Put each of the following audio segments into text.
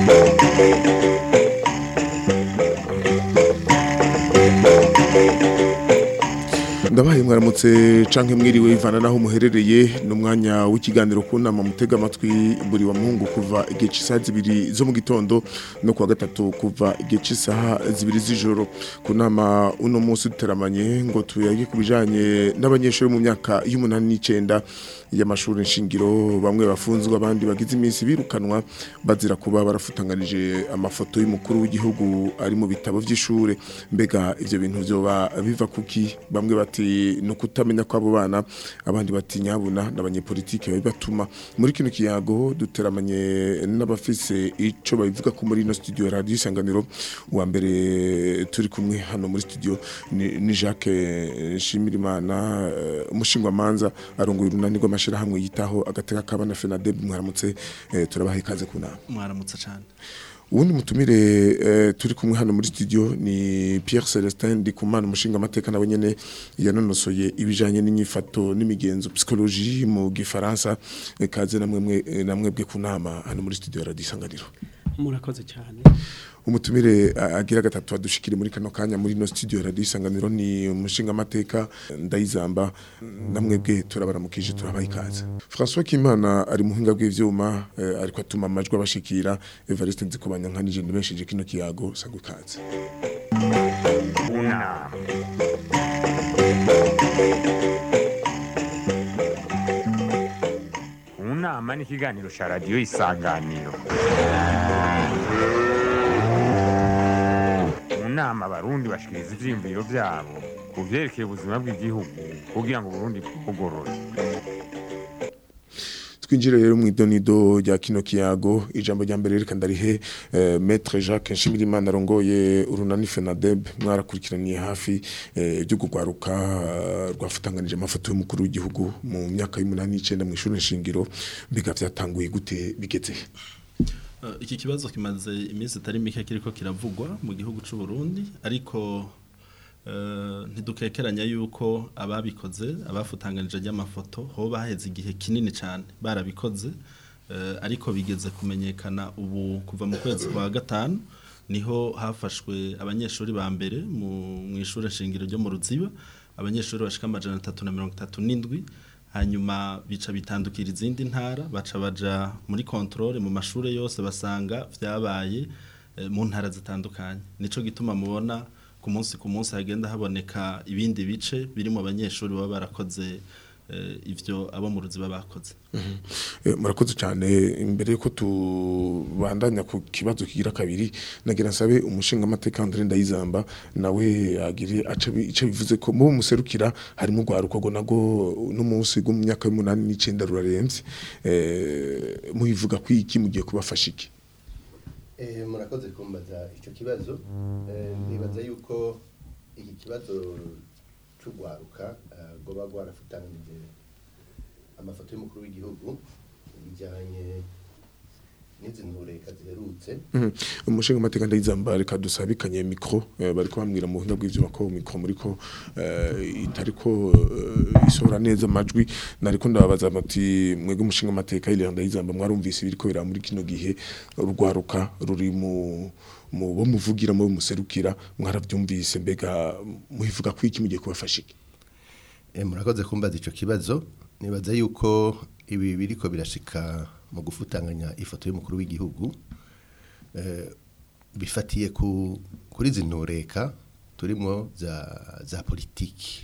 ndabaye mwaramutse canke mwiriwe ivana naho muherereye n'umwanya w'ikiganiro ku nama mutega amatwi buri wa muhungu kuva igihe cy'isaha zibiri zo mu gitondo no kuwa gatatu kuva igihe cy'isaha zibiri z'ijoro ku nama uno munsi duteramanye ngo tuyage ku bijanye n'abanyeshuri mu myaka y'umunani n'icenda y'amashuri nshingiro bamwe bafunzwe abandi bagize iminsi birukanwa bazira kuba barafutanganije amafoto y'umukuru w'igihugu ari mu bitabo vy'ishure mbega ivyo bintu vyoba biva kuki bamwe bati no kutamenya kw'abo bana abandi bati nyabuna n'abanyepolitike babibatuma muri kino kiyago duteramanye n'abafise ico babivuga ko muri ino studio ya radio isanganiro uwa mbere turi kumwe hano muri studio ni, ni Jacques Nshimirimana uh, umushingwamanza arongoye urunani rw'amashirahamwe yitaho agateka kabana FENADEB mwaramutse eh, turabaha ikaze ku nama mwaramutse cyane ubundi mutumire eh, turi kumwe hano muri studio ni Pierre Celestin Ndikumana umushinga amateka nawe nyene yanonosoye ibijanye n'inyifato n'imigenzo psychologie mu gifaransa eh, kaze namwe mwe eh, namwe bwe kunama hano muri studio ya Radio Isanganiro murakoze cyane umutumire a- agira gatatu adushikire muri kano kanya muri no studio ya Radio Isanganiro ni umushinga amateka ndayizamba namwe bwe turabaramukije turabaha ikaze François Kimana ari muhinga bw'ivyuma eh, ariko atuma amajwi abashikira Evariste Nzikobanya nkanije ndibesheje kino kiyago sagwe ikaze Una. Unama ni ikiganiro cya radiyo isanganiro mu nama abarundi bashikiriza ivyiyumviro vyabo ku vyerekeye ubuzima bw'igihugu kugira ngo uburundi bugorore twinjire rero mu idonido rya kino kiyago ijambo rya mbere reka ndarihe eh, maître Jacques Nshimirimana arongoye urunani FENADEB mwarakurikiraniye hafi eh, ryo kugwaruka eh, rwafutanganije amafoto y'umukuru w'igihugu mu myaka y'umunani n'icenda mu ishuri nshingiro mbega vyatanguye gute bigeze he? Eh, iki kibazo kimaze iminsi itari mike kiriko kiravugwa mu gihugu c'u Burundi ariko eh, ntidukekeranya yuko ababikoze abafutanganije ry'amafoto ho baheze igihe kinini cyane barabikoze eh, ariko bigeze kumenyekana ubu kuva mu kwezi kwa gatanu niho hafashwe abanyeshuri ba mbere mu mu ishuri shingiro ryo mu Ruziba abanyeshuri bashika amajana atatu na mirongo itatu n'indwi hanyuma bica bitandukira izindi ntara baca baja muri controle mu mashure yose basanga vyabaye eh, mu ntara zitandukanye nico gituma mubona ku munsi ku munsi hagenda haboneka ibindi bice birimo abanyeshuri baba barakoze eh, ivyo abo mu ruziba bakoze Eh, murakoze cyane imbere yuko tubandanya ku kibazo kigira kabiri nagira nsabe umushinga amateka André Ndayizamba nawe agire aca bi- ico bivuze ko mu muserukira harimo gwaruko go nago no munsi go mu myaka y'umunani n'icenda ruraremvye eh muhivuga kwiki mugiye kubafasha iki Eh, murakoze kumbaza icyo kibazo Eh, nibaza yuko iki kibazo c'ugwaruka eh, goba gwarafutanganije amafoto y'umukuru w'igihugu bijyanye n'izi ntureka ziherutse Mhm. umushinga amateka Ndayizamba reka dusabikanye mikro eh, bariko bambwira mu buhinga bw'ivyuma ko mikro muriko eh, itariko eh, isohora neza amajwi nariko ndababaza bati mwebwe umushinga amateka ile Ndayizamba mwarumvise biriko bira muri kino gihe urwaruka ruri mu mu bo muvugira mu muserukira mwaravyumvise mbega muhivuga ko iki mugiye kubafasha iki Eh, murakoze kumbaza icyo kibazo nibaza yuko ibi biriko birashika mu gufutanganya ifoto y'umukuru w'igihugu eh, bifatiye ku kuri izi ntureka turimo za za politiki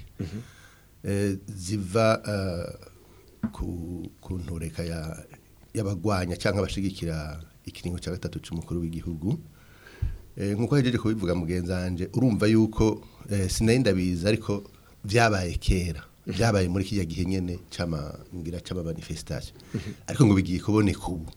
eh, ziva eh, ku ku ntureka ya y'abagwanya cyangwa abashigikira ikiringo cya gatatu cy'umukuru w'igihugu Eh, nkuko hejeje kubivuga mugenzi wanje urumva yuko eh, sinari ndabizi ariko vyabaye kera vyabaye muri kijya gihe nyene cama ngira cama manifestation ariko ngo bigiye kuboneka ubu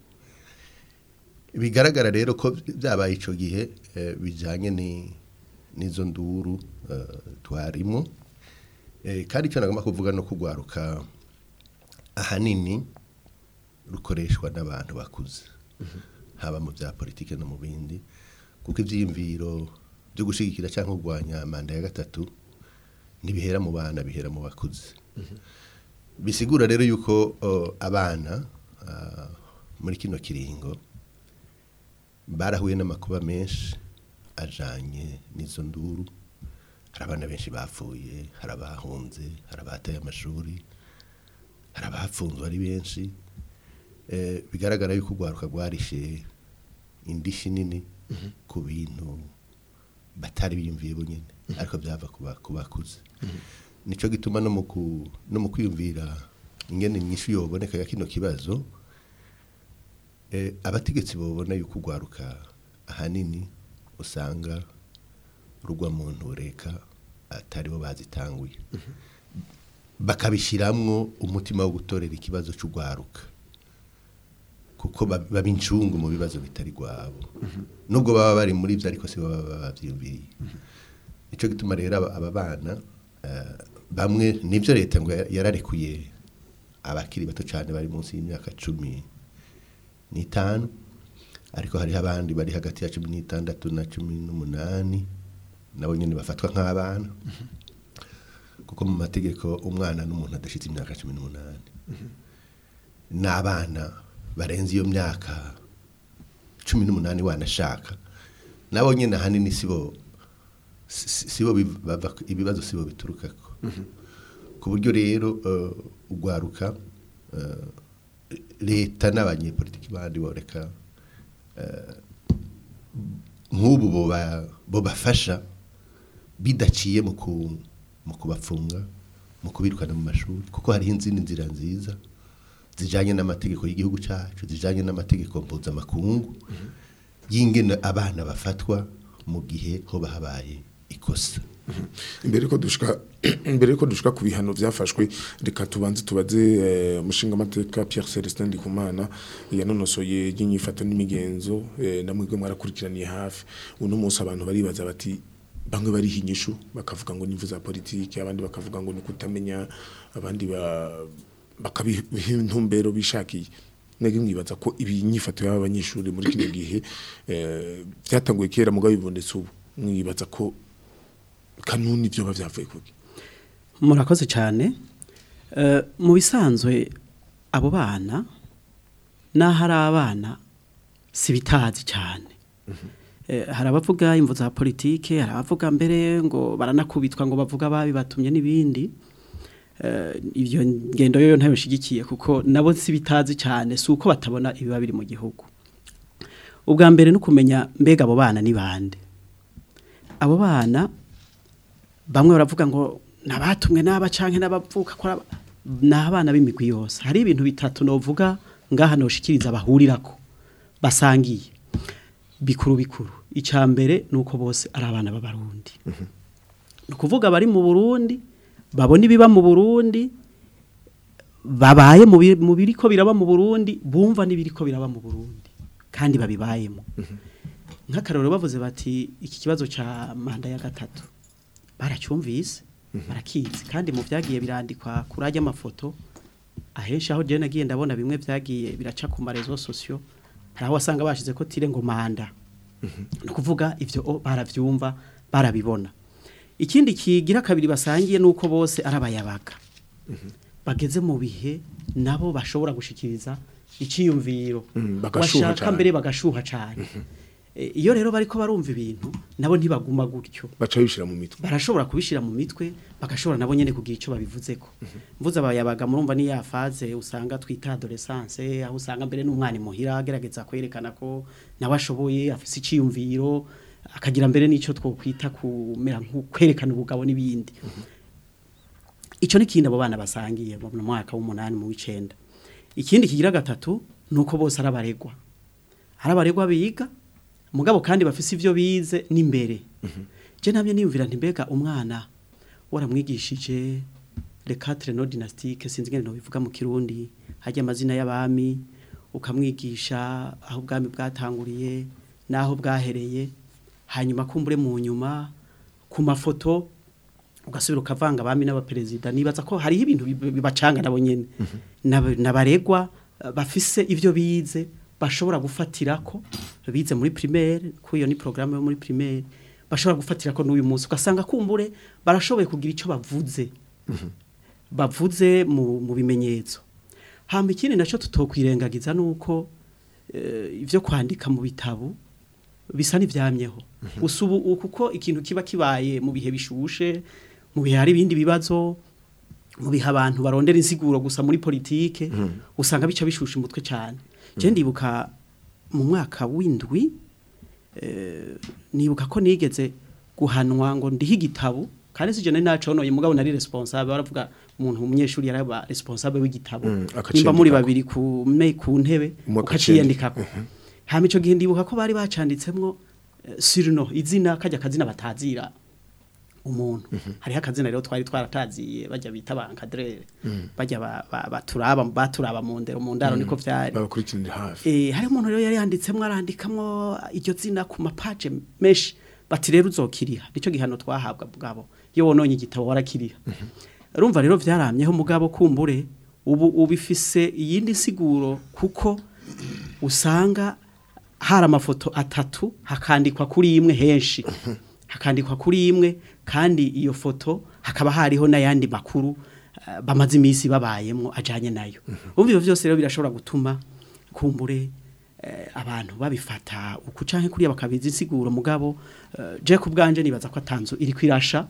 bigaragara rero ko vyabaye ico gihe eh, bijanye ni nizo nduru eh, twarimo eh, kandi icyo nagomba kuvuga no kugwaruka ahanini rukoreshwa n'abantu bakuze haba mu bya politike no mu bindi kuko ibyiyumviro byo gushyigikira cyangwa kurwanya manda ya gatatu ntibihera mu bana bihera mu bakuze bisigura rero yuko uh, abana uh, muri kino kiringo barahuye n'amakuba menshi ajanye n'izo nduru hari abana benshi bapfuye hari abahunze hari abataye amashuri hari abapfunzwe ari benshi eh, bigaragara yuko urwaruka rwarishe indishi nini ku bintu batari biyumviye bonyine ariko byava kuba kubakuze nico gituma no mu ku- no mu kwiyumvira ingene inyishu yoboneka ya kino kibazo eh, abategetsi babona yuko urwaruka ahanini usanga rugwa mu ntureka atari bo bazitanguye bakabishiramwo umutima wo gutorera ikibazo cy'urwaruka kuko bab- baba incungu mu bibazo bitari rwabo nubwo baba bari muri byo ariko si bo baba babyiyumviriye nicyo gituma rero aba aba bana eh, bamwe nibyo leta ngo ya- yararekuye abakiri bato cyane bari munsi y'imyaka cumi n'itanu ariko hariho abandi bari hagati ya cumi n'itandatu na cumi n'umunani nabo nyine bafatwa nk'abana kuko mu mategeko umwana n'umuntu adashyitse imyaka cumi n'umunani n'abana barenze iyo myaka cumi n'umunani wanashaka nabo nyine ahanini sibo si- si- sibo biv- bava- ibibazo sibo biturukako ku buryo rero eh, urwaruka eh, leta n'abanyepolitiki bandi boreka eh, nk'ubu boba- bobafasha bidaciye mu ku- mu kubafunga mu kubirukana mu mashuri kuko hariho izindi nzira nziza zijanye n'amategeko y'igihugu cyacu zijanye n'amategeko mpuzamakungu y'ingene abana bafatwa mu gihe hoba habaye ikosa imbere ko dushika imbere ko dushika ku bihano byafashwe reka tubanze tubaze eh, umushinga amateka Pierre Celestin Ndikumana yanonosoye y'inyifato n'imigenzo eh, namwe mwarakurikiraniye hafi uno munsi abantu baribaza bati bamwe bari hinyishu bakavuga ngo nivu za politiki abandi bakavuga ngo ni kutamenya abandi ba bakabiha intumbero bishakiye nege mwibaza ko ibi nyifato y'aba banyeshuri muri kino gihe eh, byatanguye kera mugabo bibonetse ubu mwibaza ko kanuni byo bavyavuye kuki murakoze cyane Eh, mu bisanzwe abo bana n'aho ari abana si bitazi cyane Eh, hari abavuga imvu za politike hari abavuga mbere ngo baranakubitwa ngo bavuga babi batumye n'ibindi Eh, ibyo ngendo yo ntayo nshigikiye kuko nabo si bitazi cyane si uko batabona ibiba biri mu gihugu ubwa mbere no kumenya mbega abo bana ni bande abo bana bamwe baravuga ngo nabatumwe n'aba canke n'abavuka ko aba- ni abana b'imigwi yose hari ibintu bitatu novuga ngaha noshikiriza bahurirako basangiye bikuru bikuru icya mbere ni uko bose ari abana b'abarundi ni ukuvuga bari mu burundi babona ibiba mu burundi babaye mu bi- mu biriko biraba mu burundi bumva n'ibiriko biraba mu burundi kandi babibayemo nk'akarorero bavuze bati iki kibazo cya manda ya gatatu baracyumvise barakizi kandi mu byagiye birandikwa kuri ajya amafoto ahenshi aho jene nagiye ndabona bimwe byagiye biraca ku marezo sosiyo hari aho wasanga bashize ko tire ngo manda ni ukuvuga ibyo o, barabyumva barabibona ikindi kigira kabiri basangiye ni uko bose ari abayabaga bageze mu bihe nabo bashobora gushikiriza icyiyumviro Mhm, bagashuha washaka cane. mbere bagashuha cyane Eh, iyo rero bariko barumva ibintu nabo ntibaguma gutyo baca bishira mu mitwe barashobora kubishira mu mitwe bagashobora nabo nyene kugira icyo babivuzeko mvuze abayabaga murumva ni ya faze usanga twita adolescence aho usanga mbere n'umwana imuhira agerageza kwerekana ko nawe ashoboye afise iciyumviro akagira mbere n'icyo twokwita kumera nko kwerekana ubugabo n'ibindi icyo ni kindi abo bana basangiye mu mwaka w'umunani mu w'icenda ikindi kigira gatatu ni uko bose ari abaregwa hari abaregwa biga mugabo kandi bafise ivyo bize n'imbere je nabyo niyumvira nti mbega umwana waramwigishije le quatre no dynastique sinzi ngene no bivuga mu kirundi hajya amazina y'abami ukamwigisha aho ubwami bwatanguriye naho bwahereye hanyuma kumbure mu nyuma ku mafoto ugasubira ukavanga abami n'abaperezida nibaza ko hariho ibintu bib- bibacanga nabo nyene Nab- nabaregwa eh, bafise ivyo bize bashobora gufatirako bize muri primaire ko iyo ni programme yo muri primaire bashobora gufatirako n'uyu munsi ugasanga kumbure barashoboye kugira ico bavuze bavuze mu, mu bimenyetso hama ikindi naco tutokwirengagiza nuko eh, ivyo kwandika mu bitabo bisa n'ivyamyeho gusa ubu ubu kuko ikintu kiba kibaye mu bihe bishushe mu bihe hari ibindi bibazo mu bihe abantu barondera insiguro gusa muri politike usanga bica bishusha umutwe cyane je ndibuka mu mwaka w'indwi eh, nibuka ko nigeze guhanwa ngo ndihe igitabo kandi sije nari naconoye mugabo nari responsable baravuga umuntu umunyeshuri yaraba responsable w'igitabo Mm, akaciyandikako. nimba muri babiri ku me ku ntebe Umwe ukaciyandikako hama ico gihe ndibuka ko bari bacanditsemwo eh, surno izina kajya kazina batazira umuntu hariho akazina rero twari twarataziye bajya bita bankadrere bajya ba- ba- baturaba baturaba mu ndero mu ndaro niko vyari babakurikiranira hafi Eh hari umuntu rero yari yanditsemwo arandikamwo iryo zina ku mapaje menshi bati rero uzokiriha nico gihano twahabwa bwabo iyo wononye igitabo warakiriha urumva rero vyaramyeho mugabo kumbure ubu ubifise iyindi siguro kuko usanga hari amafoto atatu hakandikwa kuri imwe henshi hakandikwa kuri imwe kandi iyo foto hakaba hariho n'ayandi makuru eh, bamaze iminsi babayemo ajanye nayo umva ivyo vyose rero birashobora gutuma kumbure eh, abantu babifata uku canke kuriya bakabiza insiguro mugabo eh, je ku bwanje nibaza ko atanzu iri kwirasha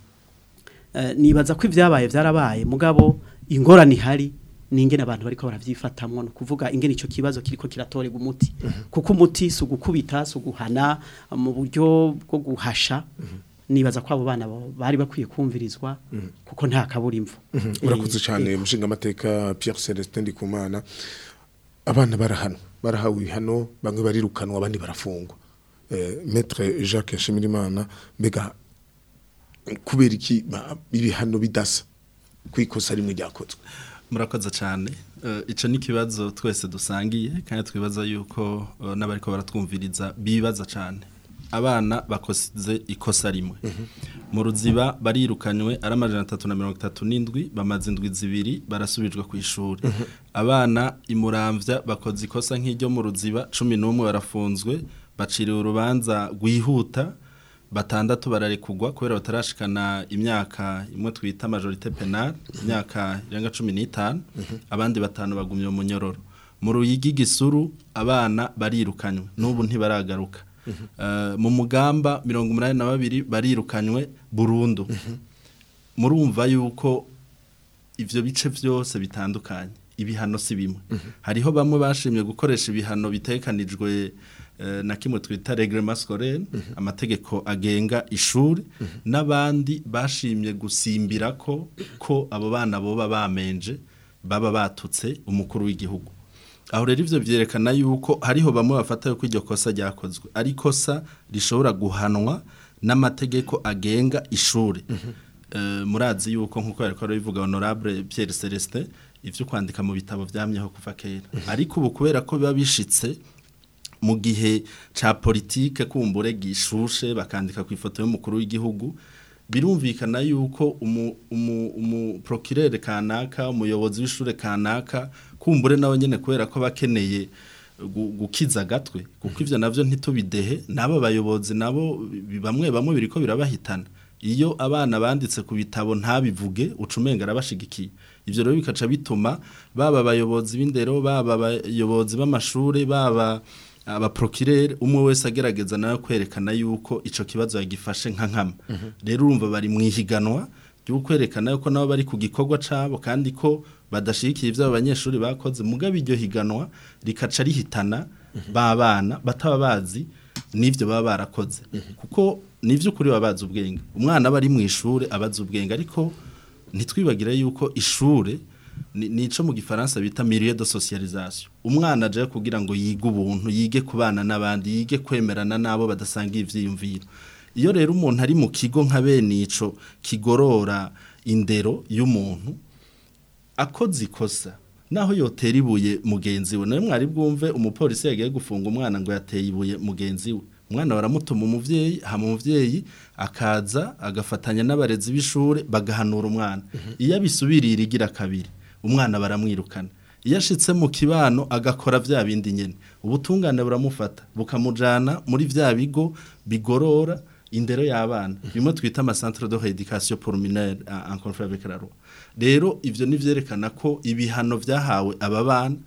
Eh, nibaza ko ibyabaye byarabaye mugabo ingorane ihari ni ingene abantu bariko baravyifatamwo no kuvuga ingene ico kibazo kiriko kiratorega umuti kuko umuti si ugukubita si uguhana mu buryo bwo guhasha nibaza ko abo bana bo bari bakwiye kumvirizwa kuko nta kaburimvo urakoze cyane mushinga amateka Pierre Celestin Ndikumana abana barahanwa barahawe ibihano bamwe barirukanwa abandi barafungwa eh, maître Jacques Nshimirimana mbega kubera iki ba- ibihano bidasa kwikosa rimwe ryakozwe murakoze cyane Eh, ico ni ikibazo twese dusangiye kandi twibaza yuko eh, n'abariko baratwumviriza bibaza cyane abana bakoze ikosa rimwe mu ruziba barirukanywe ari amajana atatu na mirongo itatu n'indwi bamaze indwi zibiri barasubijwe ku ishuri abana imuramvya bakoze ikosa nk'iryo mu ruziba cumi n'umwe barafunzwe baciriwe urubanza rwihuta batandatu bararekugwa kubera batarashikana imyaka imwe twita majorite penal imyaka irenga cumi n'itanu abandi batanu bagumye mu munyororo mu ruyigi gisuru abana barirukanywe n'ubu ntibaragaruka Eh, mu mugamba mirongo umunani na babiri barirukanywe burundu murumva yuko ivyo bice byose bitandukanye ibihano si bimwe hariho bamwe bashimye gukoresha ibihano bitekanijwe eh, na kimwe twita reglement scolaire amategeko agenga ishuri n'abandi bashimye gusimbira ko ko abo bana boba bamenje baba batutse umukuru w'igihugu aho rero ivyo vyerekana yuko hariho bamwe bafata yuko iryo kosa ryakozwe ari kosa rishobora guhanwa n'amategeko agenga ishuri Eh, murazi yuko nkuko yariko arabivuga honorable Pierre Celestin ivyo kwandika mu bitabo vyamyeho kuva kera ariko ubu kubera ko biba bishitse mu gihe ca politike kumbure gishushe bakandika ku ifoto y'umukuru w'igihugu birumvikana yuko umu, umu, umu procureur kanaka umuyobozi w'ishure kanaka kumbure nawe nyene kubera ko bakeneye gu- gukiza gatwe kuko ivyo navyo ntitubidehe nabo bayobozi nabo bi- bamwe bamwe biriko birabahitana iyo abana banditse ku bitabo ntabivuge ucumenga arabashigikiye ivyo rero bikaca bituma baba abayobozi b'indero baba abayobozi b'amashure baba abaprokirere umwe wese agerageza nawe kwerekana yuko ico kibazo yagifashe nka nkama rero urumva bari mu ihiganwa ryo kwerekana yuko nabo bari ku gikorwa cabo kandi ko badashigikiye ivyo abo banyeshuri bakoze mugabe iryo higanwa rikaca rihitana babana bataba bazi n'ivyo baba barakoze kuko nivyo kuri baba bazi ubwenge umwana aba ari mu ishure abazi ubwenge ariko ntitwibagire yuko ishure ni nico mu gifaransa bita milieu de socialisation umwana aje kugira ngo yige ubuntu yige kubana n'abandi yige kwemerana nabo badasanga ivyiyumviro iyo rero umuntu ari mu kigo nka bene ico kigorora indero y'umuntu akoze ikosa naho yotera ibuye mugenzi we nawe mwari bwumve umupolisi yagiye gufunga umwana ngo yateye ibuye mugenzi we umwana baramutuma umuvyeyi hama umuvyeyi akaza agafatanya n'abarezi b'ishure bagahanura umwana iyo abisubirira igira kabiri umwana baramwirukana iyo ashitse mu kibano agakora vya bindi nyene ubutungane buramufata bukamujana muri vya bigo bigorora indero y'abana bimwe twita amacentre de rééducation pour mineurs en en conflit avec la loi rero ivyo nivyerekana ko ibihano vyahawe aba bana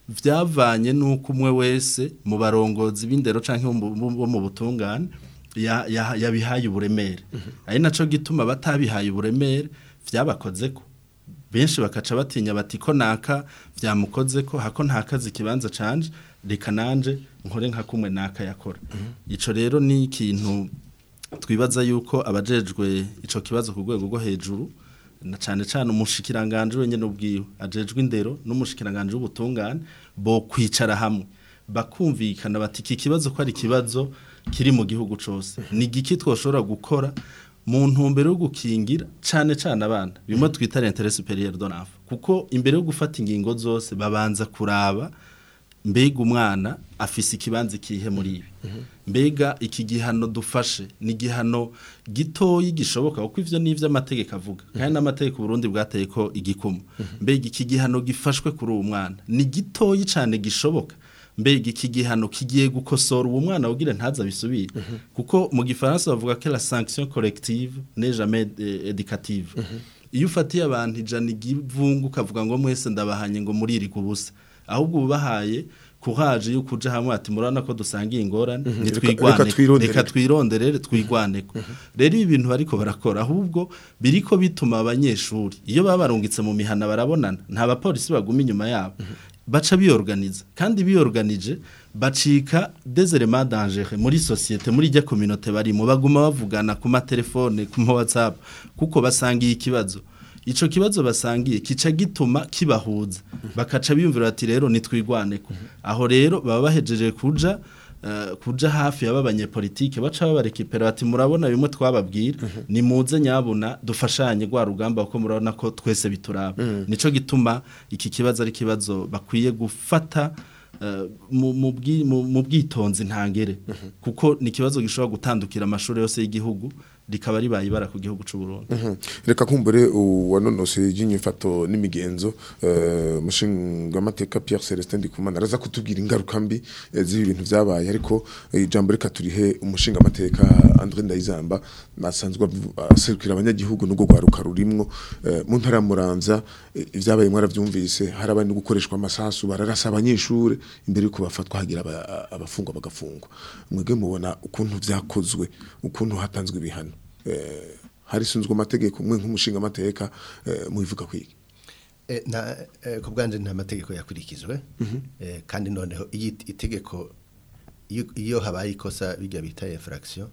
vyavanye nuko umwe wese mu barongozi b'indero canke bo mu- bo mu butungane ya- ya- yabihaye uburemere ari naco gituma batabihaye uburemere vyabakozeko benshi bakaca batinya bati ko naka vyamukoze ko hako ntakazi kibanza canje reka nanje nkore nka kumwe naka yakora ico rero ni ikintu twibaza yuko abajejwe ico kibazo ku rwego rwo hejuru na cane cane umushikiranganje wenyene ubwiwe ajejwe indero n'umushikiranganje w'ubutungane bo kwicara hamwe bakumvikana bati iki kibazo ko ari ikibazo kiri mu gihugu cose ni igiki twoshobora gukora mu ntumbero yo gukingira cane cane abana bimwe twita l'intérêt supérieur de l'enfant kuko imbere yo gufata ingingo zose babanza kuraba mbega umwana afise ikibanza ikihe muri ibi mbega iki gihano dufashe ni igihano gitoyi gishoboka kuko ivyo ni ivy'amategeko avuga kandi n'amategeko Burundi bwateye ko igikumu mbega iki gihano gifashwe kuri uwo mwana ni gitoyi cane gishoboka mbega iki gihano kigiye gukosora uwo mwana ugira ntaza bisubire kuko mu gifaransa bavuga ko la sanction collective n'est jamais eh, éducative iyo ufatiye abantu ijana igivungu ukavuga ngo mwese ndabahanye ngo muriri kubusa ahubwo ubahaye kuhaje yuko uja hamwe ati murabona ko dusangiye ingorane Reka- nitwigwane reka twironderere. reka twironderere twigwaneko rero ibi bintu bariko barakora ahubwo biriko bituma abanyeshuri iyo baba barungitse mu mihana barabonana nta bapolisi baguma inyuma yabo baca biyorganiza kandi biyorganije bacika deserement danger muri societe muri rya communauté barimo baguma bavugana ku matelefone ku ma WhatsApp kuko basangiye ikibazo ico kibazo basangiye kica gituma kibahuza bakaca biyumvira ati rero nitwigwaneko aho rero baba bahejeje kuja eh, kuja hafi y'abanyepolitike baca babarekipera bati murabona bimwe twababwira ni muze nyabuna dufashanye gwa rugamba kuko murabona ko twese bituraba nico gituma iki kibazo ari kibazo bakwiye gufata eh, mu- mu bwi- mu mu bwitonzi ntangere kuko ni ikibazo gishobora gutandukira amashuri yose y'igihugu rikaba ribaye ibara ku gihugu c'u Burundi Mhm. reka kumbure uwanonose y'inyifato n'imigenzo eh, mushinga amateka Pierre Celestin Ndikumana araza kutubwira ingaruka mbi eh, z'ibi bintu vyabaye ariko eh, ijambo reka turihe umushinga amateka André Ndayizamba nasanzwe avu- aserukira abanyagihugu n'ubwo gwaruka rurimwo eh, mu ntara ya Muramvya eh, ivyabaye mwaravyumvise harabandi gukoreshwa amasasu bararasa abanyeshure imbere yuko bafatwa hagira aba- abafungwa bagafungwa mwege mubona ukuntu vyakozwe ukuntu hatanzwe ibihano eh, harisunzwe amategeko mwe nk'umushinga amateka eh, mubivuga kwiki Eh, na eh, ku bwanje nta mategeko yakurikizwe eh, kandi noneho iyo it- itegeko iyo- iyo habaye ikosa bijya bita infraction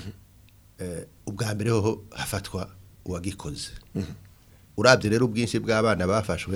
eh, ubwa mbere hoho hafatwa uwagikoze urabye rero ubwinshi bw'abana bafashwe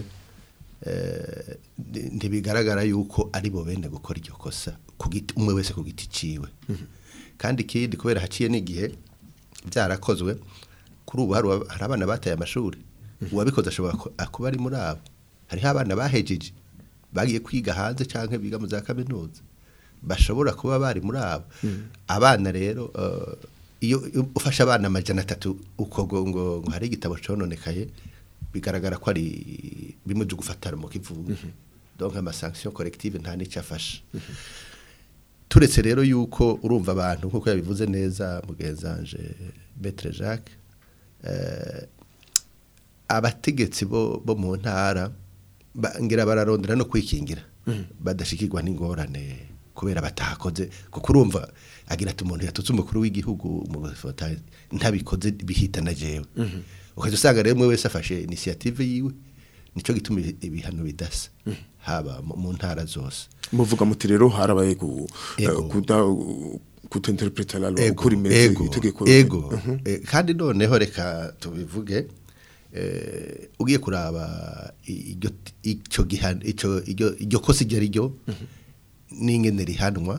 eh, ndi- ntibigaragara yuko ari bo bene gukora iryo kosa ku giti- umwe wese ku giti ciwe kandi ikindi kubera haciye n'igihe byarakozwe kuri ubu hari uwa- hari abana bataye amashuri uwabikoze ashobora ku- kuba ari muri abo hariho abana bahejeje bagiye kwiga hanze cyangwa biga mu za kaminuza bashobora kuba bari muri abo abana rero eh, iyo iyo ufashe abana amajana atatu uko ngo ngo ngo hari igitabo cononekaye bigaragara ko ari bimwe byo gufatara mu kivuga donc ama sanction collective nta n'icyo afasha turetse rero yuko urumva abantu nkuko yabivuze neza mugenzanje Maître Jacques eh, abategetsi bo bo mu ntara ba- ngira bararondera no kwikingira badashikirwa n'ingorane kubera batakoze kuko urumva agira ati umuntu yatutse umukuru w'igihugu mu gufata ntabikoze bihitana jewe ukaza usanga rero umwe wese afashe initiative yiwe nico gituma ibi- ibihano bidasa haba mu- mu ntara zose muvuga muti rero harabaye ku eh, Ego. kuda kutinterpreta la loi ego ukuri meze ego itegeko ego Eh, kandi noneho reka tubivuge eh, ugiye kuraba iryo icyo gihano icyo iryo iryo kosa iryo ari ryo n'ingene rihanwa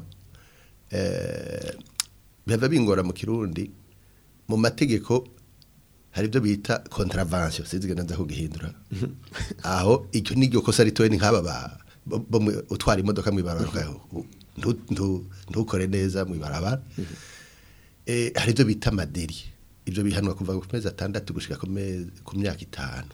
eh, biba bingora mu kirundi mu mategeko hari ibyo bita contravention sinzi genda nza kugihindura aho icyo n'iryo kosa ritoye ni nk'aba ba bo- bo mu- utwara imodoka mu ibarabara ntu- ntu- ntukore neza mu ibarabara eh, hari ibyo bita amaderi ibyo bihanwa kuva ku mezi atandatu gushika ku mezi- ku myaka itanu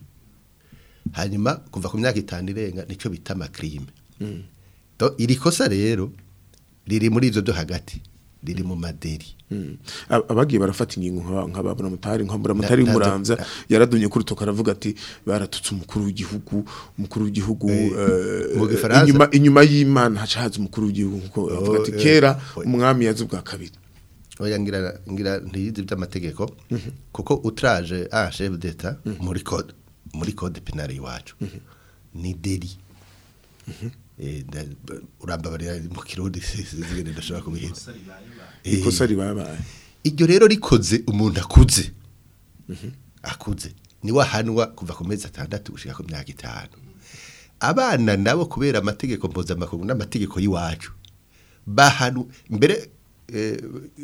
hanyuma kuva ku myaka itanu irenga nicyo bita amakrime Do- iri kosa rero riri muri ibyo byo hagati riri mu maderi Mm. Ab- abagiye barafata ingingo nka- nk'ababura mutari nk'abura mutari Na- nazo- muramza yaradunye kuri toka aravuga ati baratutse umukuru w'igihugu umukuru w'igihugu eh, mu Gifaransa- inyuma inyuma y'Imana haca haza umukuru w'igihugu kuko avuga ati eh, kera oya. umwami yazi ubwa kabiri oya ngira ngira ntiyizi by'amategeko kuko utraje a chef d'etat muri code muri code penal iwacu ni deli eh nda- urambabarira mu kirundi zigende ndashobora kubihinda Eh, ikosa ribabaye iryo rero rikoze umuntu akuze akuze niwe ahanwa kuva ku mezi atandatu gushika ku myaka itanu abana nabo kubera amategeko mpuzamakungu n'amategeko y'iwacu bahanu mbere eh,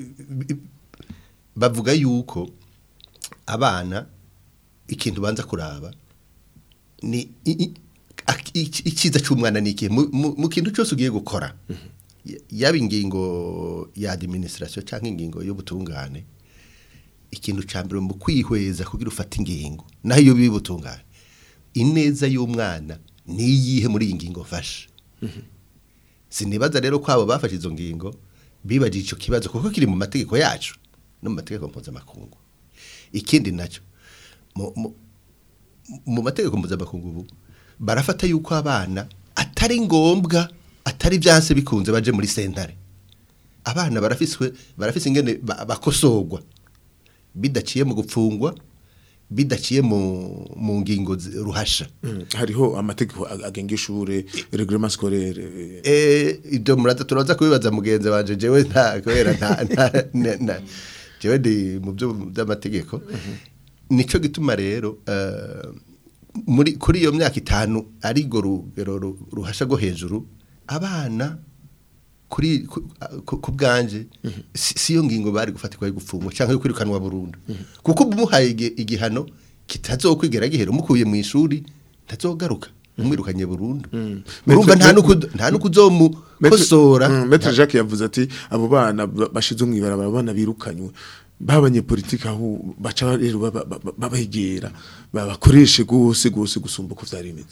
bavuga yuko abana ikintu banza kuraba ni i- i- ak- iki- icyiza cy'umwana ni ikihe Mu- mu mu kintu cyose ugiye gukora Y- yaba ingingo ya administration cyangwa ingingo y'ubutungane ikintu cya mbere mu kwihweza kugira ufate ingingo naho iyo biba ubutungane ineza y'umwana ni iyihe muri iyi ngingo mfashe sinibaza rero ko abo bafashe izo ngingo bibagije icyo kibazo kuko kiri mu mategeko yacu no mu mategeko mpuzamakungu ikindi nacyo mu- mu- mu mategeko mpuzamakungu ubu barafata yuko abana atari ngombwa atari byanse bikunze baje muri sentare abana barafiswe barafise ingene ba- bakosorwa bidaciye mu gupfungwa bidaciye mu mu ngingo zi- ruhasha Mm. hariho amategeko ag- agenga ishure reglement scolaire eh, eh ibyo muraza turaza kubibaza mugenzi wanje jewe nta kubera nta nta- na- na- jewe ndi mu byo by'amategeko nico gituma rero eh, muri kuri iyo myaka itanu ari go rugero ru- ruhasha go hejuru abana kuri ku- ku ku bwanje si si yo ngingo bari gufatirwa yo gufungwa cyangwa yo kwirukanwa burundu kuko umuhaye igi- igihano kitazokwigera gihera umukuye mu ishuri ntazogaruka umwirukanye burundu urumva nta nuko nta nuko uzomukosora Mm, Maître Jacques yavuze ati abo bana ba- bashize mu ibarabara abana birukanywe b'abanyepolitike aho baca rero baba- baba- babegera babakoreshe gose gose gusumba uko vyari bimeze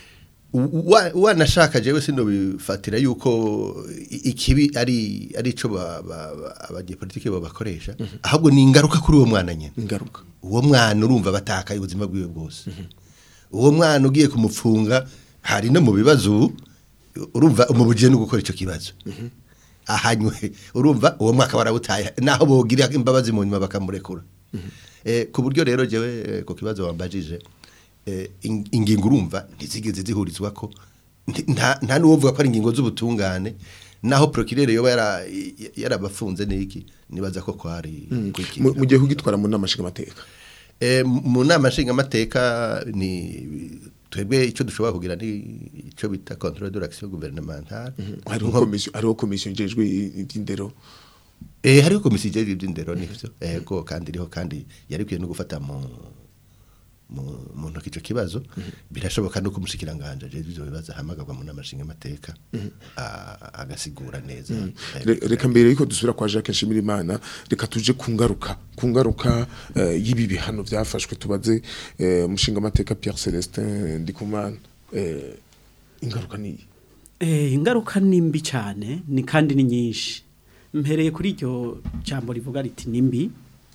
Wa- wanashaka jewe sino bifatira yuko i- ikibi ari ari ico ba- ba- ba- abanyepolitike babakoresha ahubwo ni ingaruka kuri uwo mwana nyene ingaruka uwo mwana urumva batakaye ubuzima bwiwe bwose uwo mwana ugiye kumupfunga hari no mu bibazo ubu, urumva umubujije no gukora icyo kibazo ahanywe urumva uwo mwaka barawutaye naho bogira imbabazi mu nyuma bakamurekura eh, ku buryo rero jewe eh, ku kibazo wambajije eh, in- ingingo urumva ntizigeze zihurizwa ko nti- nta nta n'uwovuga ko ari ingingo z'ubutungane naho procureur yoba yara- yarabafunze niki nibaza ko kwari kwikingira. mu mu gihe ugitwara mu nama nshingamateka Eh, mu nama nshingamateka ni twebwe icyo dushobora kugira ni icyo bita controle de l'action gouvernementale hariho Nko- komisiyo hariho komisiyo njejwe iby'indero eh hariho komisiyo ijejwe iby'indero nivyo ego kandi iriho kandi yarikwiye no gufata mu mu mu ntoki ico kibazo birashoboka no kumushikiranganje ajejwe ivyo bibazo ahamagarwa mu nama nshingamateka a- agasigura neza Eh, Re- reka mbere yuko dusubira kwa Jacques Nshimirimana reka tuje ku ngaruka ku ngaruka eh, y'ibi bihano byafashwe tubaze eh, umushinga amateka Pierre Celestin Ndikumana eh, ingaruka ni Eh, ingaruka ni mbi cyane ni kandi ni nyinshi mpereye kuri iryo jambo rivuga riti ni mbi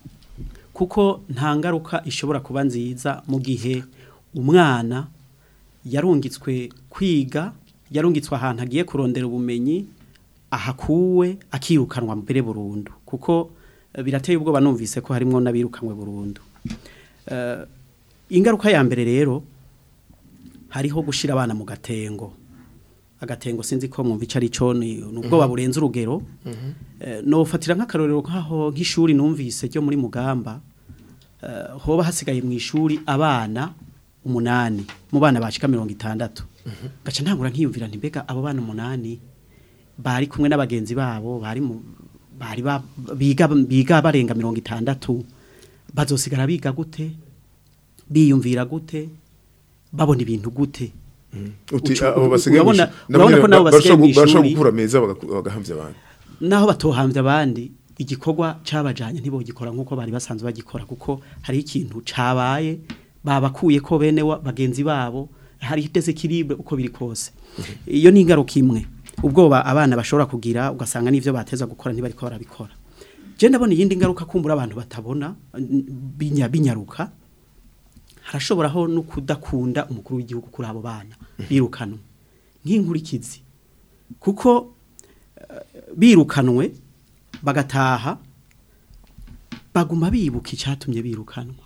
kuko nta ngaruka ishobora kuba nziza mu gihe umwana yarungitswe kwiga yarungitswe ahantu agiye kurondera ubumenyi ahakuwe akirukanwa mbere burundu kuko eh, birateye ubwoba numvise ko harimo n'abirukanwe burundu Eh, ingaruka ya mbere rero hariho gushira abana mu gatengo agatengo sinzi ko mwumva ico ari cyo ni ubwoba burenze urugero Eh, nofatira nk'akarorero nk'aho nk'ishuri numvise ryo muri mugamba eh, hoba hasigaye mu ishuri abana umunani mu bana bashika mirongo itandatu gaca ntangura nkiyumvira nti mbega abo bana umunani bari kumwe n'abagenzi babo bari mu bari ba- biga biga barenga mirongo itandatu bazosigara biga gute biyumvira gute babona ibintu gute uti Ucu- abo basigaye urabona- mu ishuri- urabona ko nabo basigaye mu barashobora ishuri. gukura meza bagaku- bagahamvya abantu naho batohambye abandi igikorwa cabajanye ntibogikora nkuko bari basanzwe bagikora kuko hari ikintu cabaye babakuye ko bene wa- bagenzi babo hari desekilibre uko biri kose iyo ni ingaruka imwe ubwoba abana bashobora kugira ugasanga n'ivyo bateza gukora ntibariko barabikora je ndabona iyindi ngaruka kumbura abantu batabona n- binya binyaruka harashoboraho no kudakunda umukuru w'igihugu kuri abo bana birukanwe nk'inkurikizi kuko eh, birukanwe bagataha baguma bibuka icyatumye birukanwa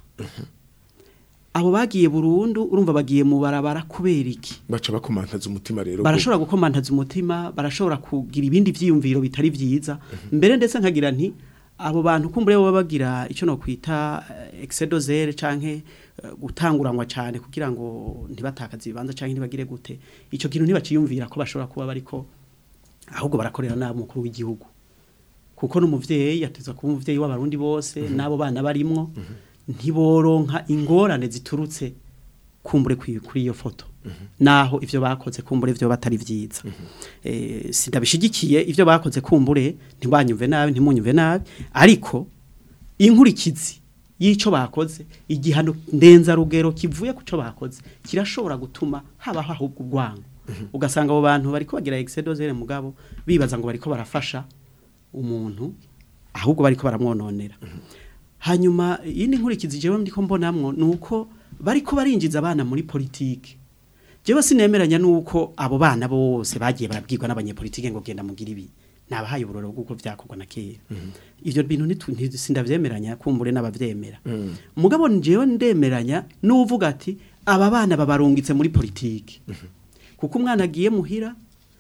abo bagiye burundu urumva bagiye mu barabara kubera iki baca bakomantaza umutima rero barashobora gukomantaza umutima barashobora kugira ibindi vyiyumviro bitari vyiza mbere ndetse nkagira nti abo bantu kumbure baba bagira icyo no kwita exedozere canke eh, gutanguranwa cyane kugira ngo ntibatakaze ibibanza canke ntibagire gute ico kintu ntibaciyumvira ko bashobora kuba bariko ahubwo barakorera nabi umukuru w'igihugu kuko n'umuvyeyi yateza kuba umuvyeyi w'abarundi bose n'abo bana barimwo ntiboronka ingorane ziturutse kumbure kuri kuri iyo foto naho ivyo bakoze kumbure ivyo batari vyiza eh sidabishigikiye ivyo bakoze kumbure ntibanyumve nabi ntimunyumve nabi ariko inkurikizi yico bakoze igihano ndenza rugero kivuye kuco bakoze kirashobora gutuma habaho ahubwo urwango ugasanga abo bantu bariko bagira exedozere mugabo bibaza ngo bariko barafasha umuntu ahubwo bariko baramwononera hanyuma yindi nkurikizi jewe ndiko mbonamwo nuko bariko barinjiza abana muri politike jewe sinemeranya nuko abo bana bose bagiye barabwirwa n'abanyepolitike ngo genda mugira ibi nabahaye uburoro bw'uko vyakorwa na kera ivyo bintu nitu- nti- sindavyemeranya kumbure n'abavyemera mugabo jewe ndemeranya n'uvuga ati aba bana babarungitse muri politike kuko umwana agiye muhira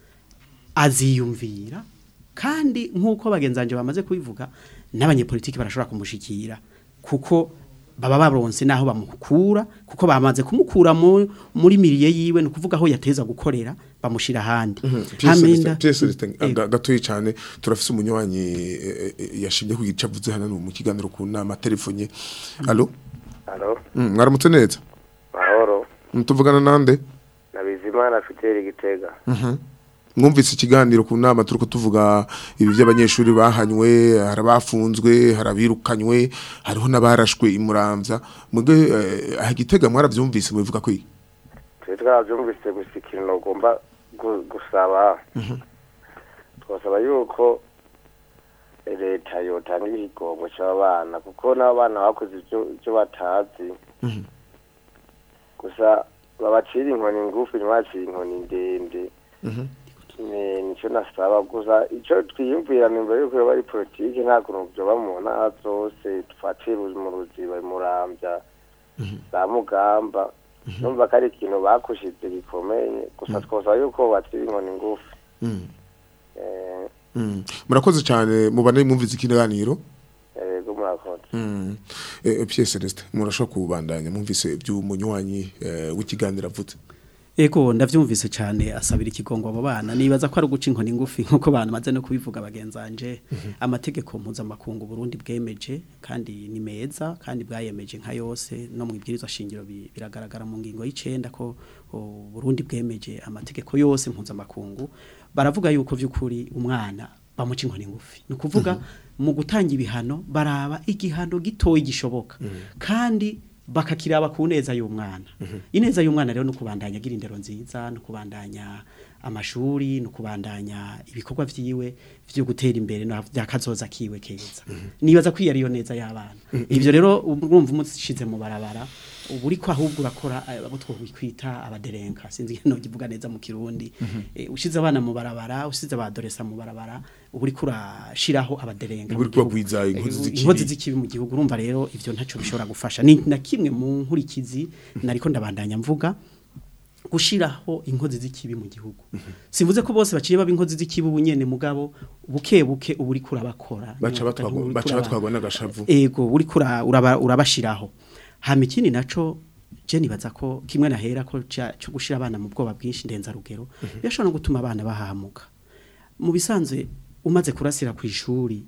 aziyumvira kandi nk'uko bagenzanje bamaze kubivuga n'abanyepolitiki barashobora kumushikira kuko baba baronse naho bamukura kuko bamaze kumukura mu, muri miriye yiwe ni ukuvuga aho yateza gukorera bamushira ahandi Haminda- Ego. gatoyi cyane turafise umunywanyi eh, eh, yashimye ku gice avuze hano mu kiganiro ku nama telefonye allo Halo, Mm, mwaramutse neza mahoro, Mm, tuvugana nande na Bizimana Fideli Gitega. mwumvise ikiganiro ku nama turiko tuvuga ibi by'abanyeshuri bahanywe hari abafunzwe hari abirukanywe hariho n'abarashwe imuramvya mwebwe eh, aha gitega mwaravyumvise mubivuga ko iki? Twe twaravyumvise gusa ikintu ugomba gu- gusaba. Twasaba yuko leta yotanga ikigongo c'abana kuko n'abana bakoze ivyo ivyo batazi. Gusa babacira inkoni ngufi ntibacire inkoni ndende. ni nicyo nasaba gusa icyo twiyumvira nimba yuko yoba ari politiki nta kuntu byoba mu ntara zose dufatire mu ruziba murambya za mugamba numva ko ari ikintu bakushize gikomeye gusa twosaba yuko batira inkoni ngufi Mm, Eh, mm. murakoze cyane mubane mwumvise ikiganiro yego murakoze Mm. Eh, Pierre Celeste murashobora kubandanya mwumvise by'umunywanyi eh, w'ikiganiro avuze Ego ndavyumvise cyane asabira ikigongo abo bana nibaza ko ari guca inkoni ngufi nkuko bana maze no kubivuga bagenzanje amategeko mpuzamakungu Burundi bwemeje kandi ni meza kandi bwayemeje nka yose no mu ibwirizwa shingiro bi- biragaragara mu ngingo y'icenda ko o, Burundi bwemeje amategeko yose mpuzamakungu baravuga yuko vy'ukuri umwana bamuca inkoni ngufi ni ukuvuga mu gutanga ibihano baraba igihano gitoyi gishoboka kandi bakakiraba ku neza y'umwana ineza y'umwana rero no kubandanya agira indero nziza no kubandanya amashuri no kubandanya ibikorwa vyiwe vyo gutera imbere no vyakazoza kiwe keza nibaza ko iyo ariyo neza y'abana ivyo rero urumva umushize mu barabara ubu uriko ahubwo urakora eh, abo twokwita abaderenka sinzi no kivuga neza mu kirundi Eh, ushize abana mu barabara ushize abadoresa mu barabara ubu uriko urashiraho abaderenka Ubu mu uriko gihugu. bagwiza inkozi Eh, z'ikibi. inkozi z'ikibi mu gihugu urumva rero ivyo ntaco bishobora gufasha ni na kimwe mu nkurikizi nariko ndabandanya mvuga gushiraho inkozi z'ikibi mu gihugu simvuze ko bose baciye baba inkozi z'ikibi ubunyene mugabo buke buke ubu uriko urabakora baca Uriko batwagwa uraba- baca batwagwa n'agashavu ego uriko ura- uraba- urabashiraho hama ikindi naco je nibaza ko kimwe nahera ko ca- co gushira abana mu bwoba bwinshi ndenza rugero birashobora no gutuma abana bahamuka mu bisanzwe umaze kurasira ku ishuri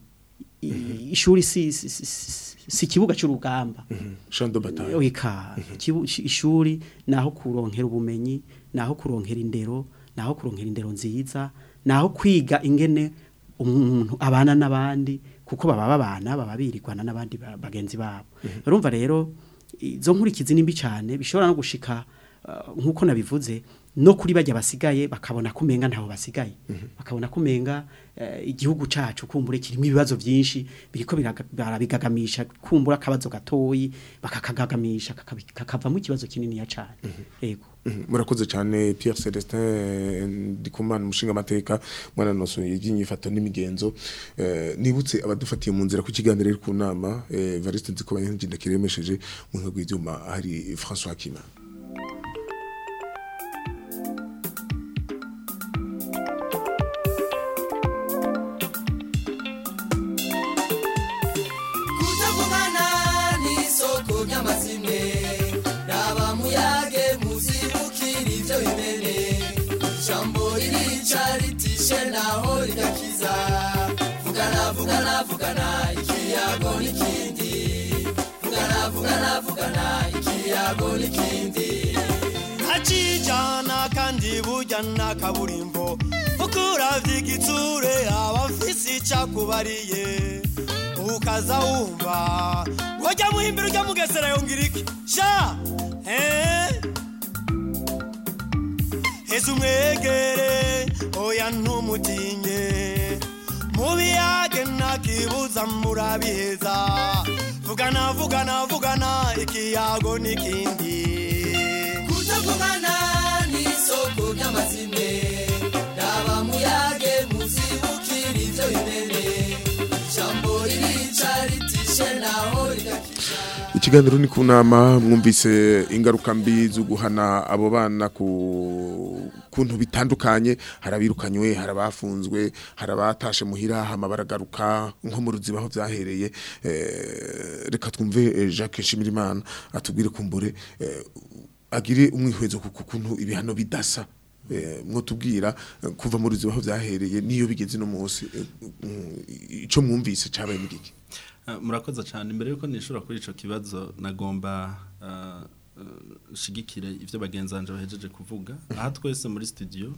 i- ishuri si si- si- si- si ikibuga c'urugamba champ de bataille Oika, ikibu- ishi- ishuri naho kuronkera ubumenyi naho kuronkera indero naho kuronkera indero nziza naho kwiga ingene umuntu abana n'abandi kuko baba babana baba birigwana n'abandi ba- bagenzi babo urumva rero izo nkurikizi nimbi cyane bishobora no gushika uh, nkuko nabivuze no kuri bajya basigaye bakabona kumenga ntaho basigaye bakabona kumenga eh, igihugu cacu kumbure kirimo ibibazo byinshi biriko biraga- barabigagamisha kumbura akabazo gatoyi bakakagagamisha kakabi- kakavamo ikibazo kinini ya cane yego Mhm, murakoze cyane Pierre Celestin Ndikumana umushinga amateka mwana nosoye ibyinyifato n'imigenzo eh, nibutse abadufatiye mu nzira ku kiganiro ku nama eh, Evariste Nzikobanya ngenda kiremesheje mu nkego y'ibyuma hari François Kima kutavugana n'isoko ry'amazimwe raba muyage muzibukira ibyo bimene ijambo ririca ritishe naho rigakiza vugana vugana vugana ikiyago n'ikindi vugana vugana vugana ikiyago n'ikindi ntacijana kandi burya nta kaburimbo kuko uravye igitsure aba afise icakubariye ukaza wumva wajya muhimbira ujya mugesera yongera iki sha eh? heza umwegere oya ntumutinye mubiyage ntakibuza murabiheza vugana vugana vugana ikiyago n'ikindi kutavugana n'isoko ry'amazimwe raba muyage muzibukira ibyo bimene ijambo ririca ritishe naho rigakiza Ikiganiro ni ku nama mwumvise ingaruka mbi zo guhana abo bana ku kuntu bitandukanye harabirukanywe harabafunzwe harabatashe muhira hama baragaruka nko mu ruziba aho byahereye eh, reka twumve eh, Jacques Shimirimana atubwire kumbure eh, agire umwihwezo ku kuntu ibihano bidasa eh, mwotubwira eh, kuva mu ruziba aho byahereye niyo bigeze no munsi eh, mm, ico mwumvise cabaye n'igiki Ah, murakoze cyane mbere yuko nishura kuri ico kibazo nagomba ah, ah, shigikire ivyo bagenzanje bahejeje kuvuga aha twese muri studio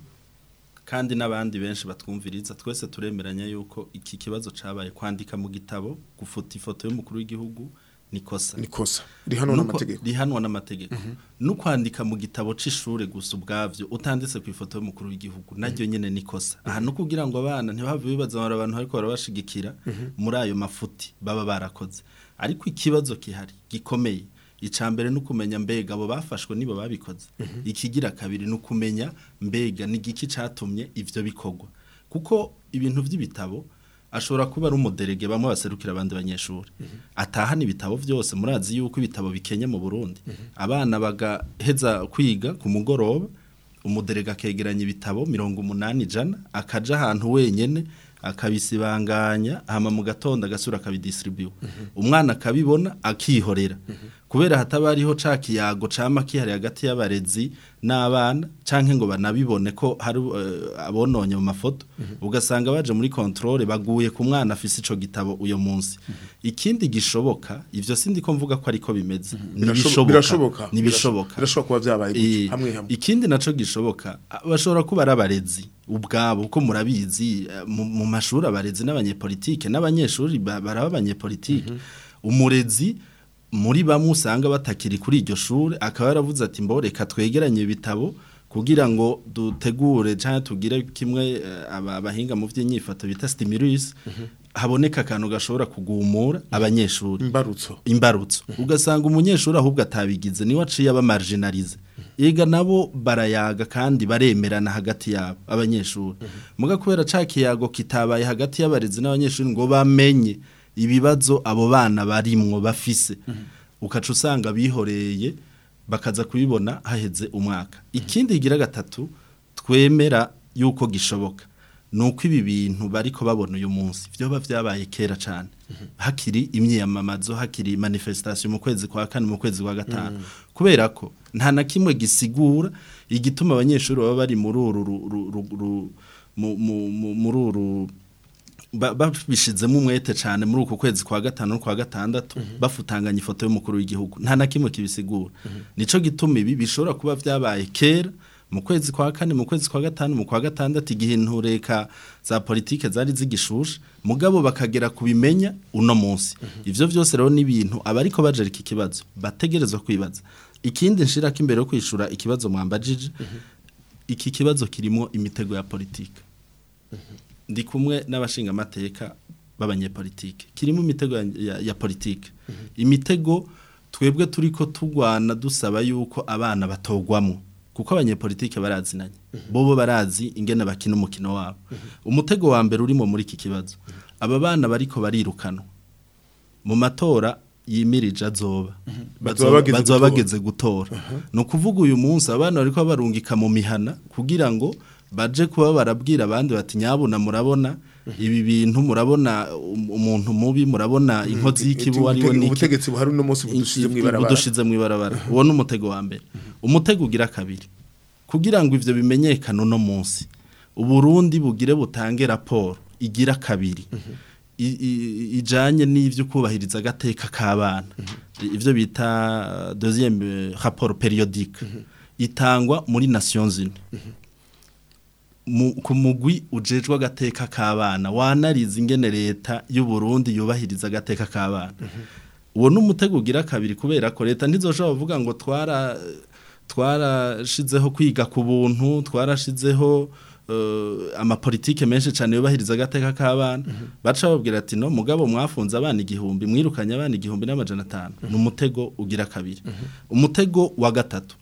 kandi n'abandi benshi batwumviriza twese turemeranya yuko iki kibazo cabaye kwandika mu gitabo gufuta ifoto y'umukuru w'igihugu nikosa nikosa rihanwa Nuko- n'amategeko rihanwa n'amategeko no kwandika mu gitabo c'ishure gusa ubwavyo utanditse ku ifoto y'umukuru w'igihugu naryo nyene nikosa aha no kugira ngo abana ntibave bibaza ngo abantu ariko barabashigikira muri ayo mafuti baba barakoze ariko ikibazo kihari gikomeye icambere no kumenya mbega abo bafashwe nibo babikoze ikigira kabiri no kumenya mbega ni giki catumye ivyo bikorwa kuko ibintu vy'ibitabo ashobora kuba ari umuderege bamwe baserukira abandi banyeshuri atahana ibitabo byose murazi yuko ibitabo bikenye mu Burundi abana bagaheza kwiga ku mugoroba umuderege akegeranya ibitabo mirongo umunani ijana akaja ahantu wenyene akabisibanganya hama mu gatondo agasura akabidistribuye umwana akabibona akihorera kubera hataba hariho ca kiyago cama kihari hagati y'abarezi n'abana canke ngo banabibone ko hari eh, abononye mu mafoto ugasanga baje muri controle baguye ku mwana afise ico gitabo uyo munsi ikindi gishoboka ivyo sindi ko mvuga ko ariko bimeze Birashobo- birashoboka nibishoboka birashoboka kuba byabaye Eh, gutyo, hamwe hamwe ikindi naco gishoboka a- bashobora kuba ari abarezi ubwabo uko murabizi eh, mu mu mashuri abarezi n'abanyepolitike n'abanyeshuri ba- baraba abanyepolitike umurezi muri bamwe usanga batakiri kuri iryo shuri akaba yaravuze ati mbo reka twegeranye ibitabo kugira ngo dutegure cyangwa tugire kimwe eh, aba- abahinga mu by'inyifato bita stimulus haboneka akantu gashobora kugumura abanyeshuri imbarutso imbarutso ugasanga umunyeshuri ahubwo atabigize niwe aciye aba marginalize ega nabo barayaga kandi baremerana hagati yabo abanyeshuri muga kubera ca kiyago kitabaye hagati y'abarezi n'abanyeshuri ngo bamenye ibibazo abo bana barimwo bafise ukaca usanga bihoreye bakaza kubibona haheze umwaka ikindi kigira gatatu twemera yuko gishoboka nuko ibi bintu bariko babona uyu munsi vyoba vyabaye kera cane hakiri imyiyamamazo hakiri manifestation mu kwezi kwa kane mu kwezi kwa gatanu kubera ko nta na kimwe gisigura igituma abanyeshuri baba bari muri uru ru- ru- ru- ru- mu- mu- mu- muri uru ba- babishizemo umwete cyane muri uku kwezi kwa gatanu no kwa gatandatu bafutanganya ifoto y'umukuru w'igihugu nta na kimwe kibisigura nico gituma ibi bishobora kuba vyabaye kera mu kwezi kwa kane mu kwezi kwa gatanu mu kwa gatandatu igihe intureka za politike zari zigishusha mugabo bakagera kubimenya uno munsi ivyo vyose rero ni ibintu abariko bajerika ikibazo bategerezwa kwibaza ikindi nshirako imbere yo kwishura ikibazo mwambajije iki kibazo kirimo imitego ya politike ndi kumwe n'abashinga amateka b'abanyepolitike kirimo imitego ya, ya, ya politike imitego twebwe turiko tugwana dusaba yuko abana batogwamo kuko abanyepolitike barazinanye bobo barazi ingene bakina umukino wabo umutego wa mbere urimo muri iki kibazo aba bana bariko barirukanwa mu matora yimirije azoba Bazoba bageze bazoba gutora. bageze gutora ni ukuvuga uyu munsi abana bariko barungika mu mihana kugira ngo baje kuba barabwira abandi bati nyabuna murabona ibi bintu murabona um- umuntu mubi murabona inkozi y'ikibu ari we niki ubutegetsi buhari uno munsi budushize mu ibarabara budushize mu ibarabara uwo ni umutego wa mbere umutego ugira kabiri kugira ngo ivyo bimenyekane uno munsi uburundi bugire butange raporo igira kabiri i- i- ijanye n'ivyo kubahiriza agateka k'abana ivyo bita uh, deuxième euh, rapport périodique itangwa muri Nations Unies mu- ku mugwi ujejwe agateka k'abana wanariza ingene leta y'u Burundi yubahiriza agateka k'abana uwo ni umutego ugira kabiri kubera ko leta ntizoshobora kuvuga ngo twara twarashizeho kwiga ku buntu twarashizeho eh, amapolitike menshi cyane yubahiriza agateka k'abana baca babwira ati no mugabo mwafunze abana igihumbi mwirukanye abana igihumbi n'amajana atanu ni umutego ugira kabiri umutego wa gatatu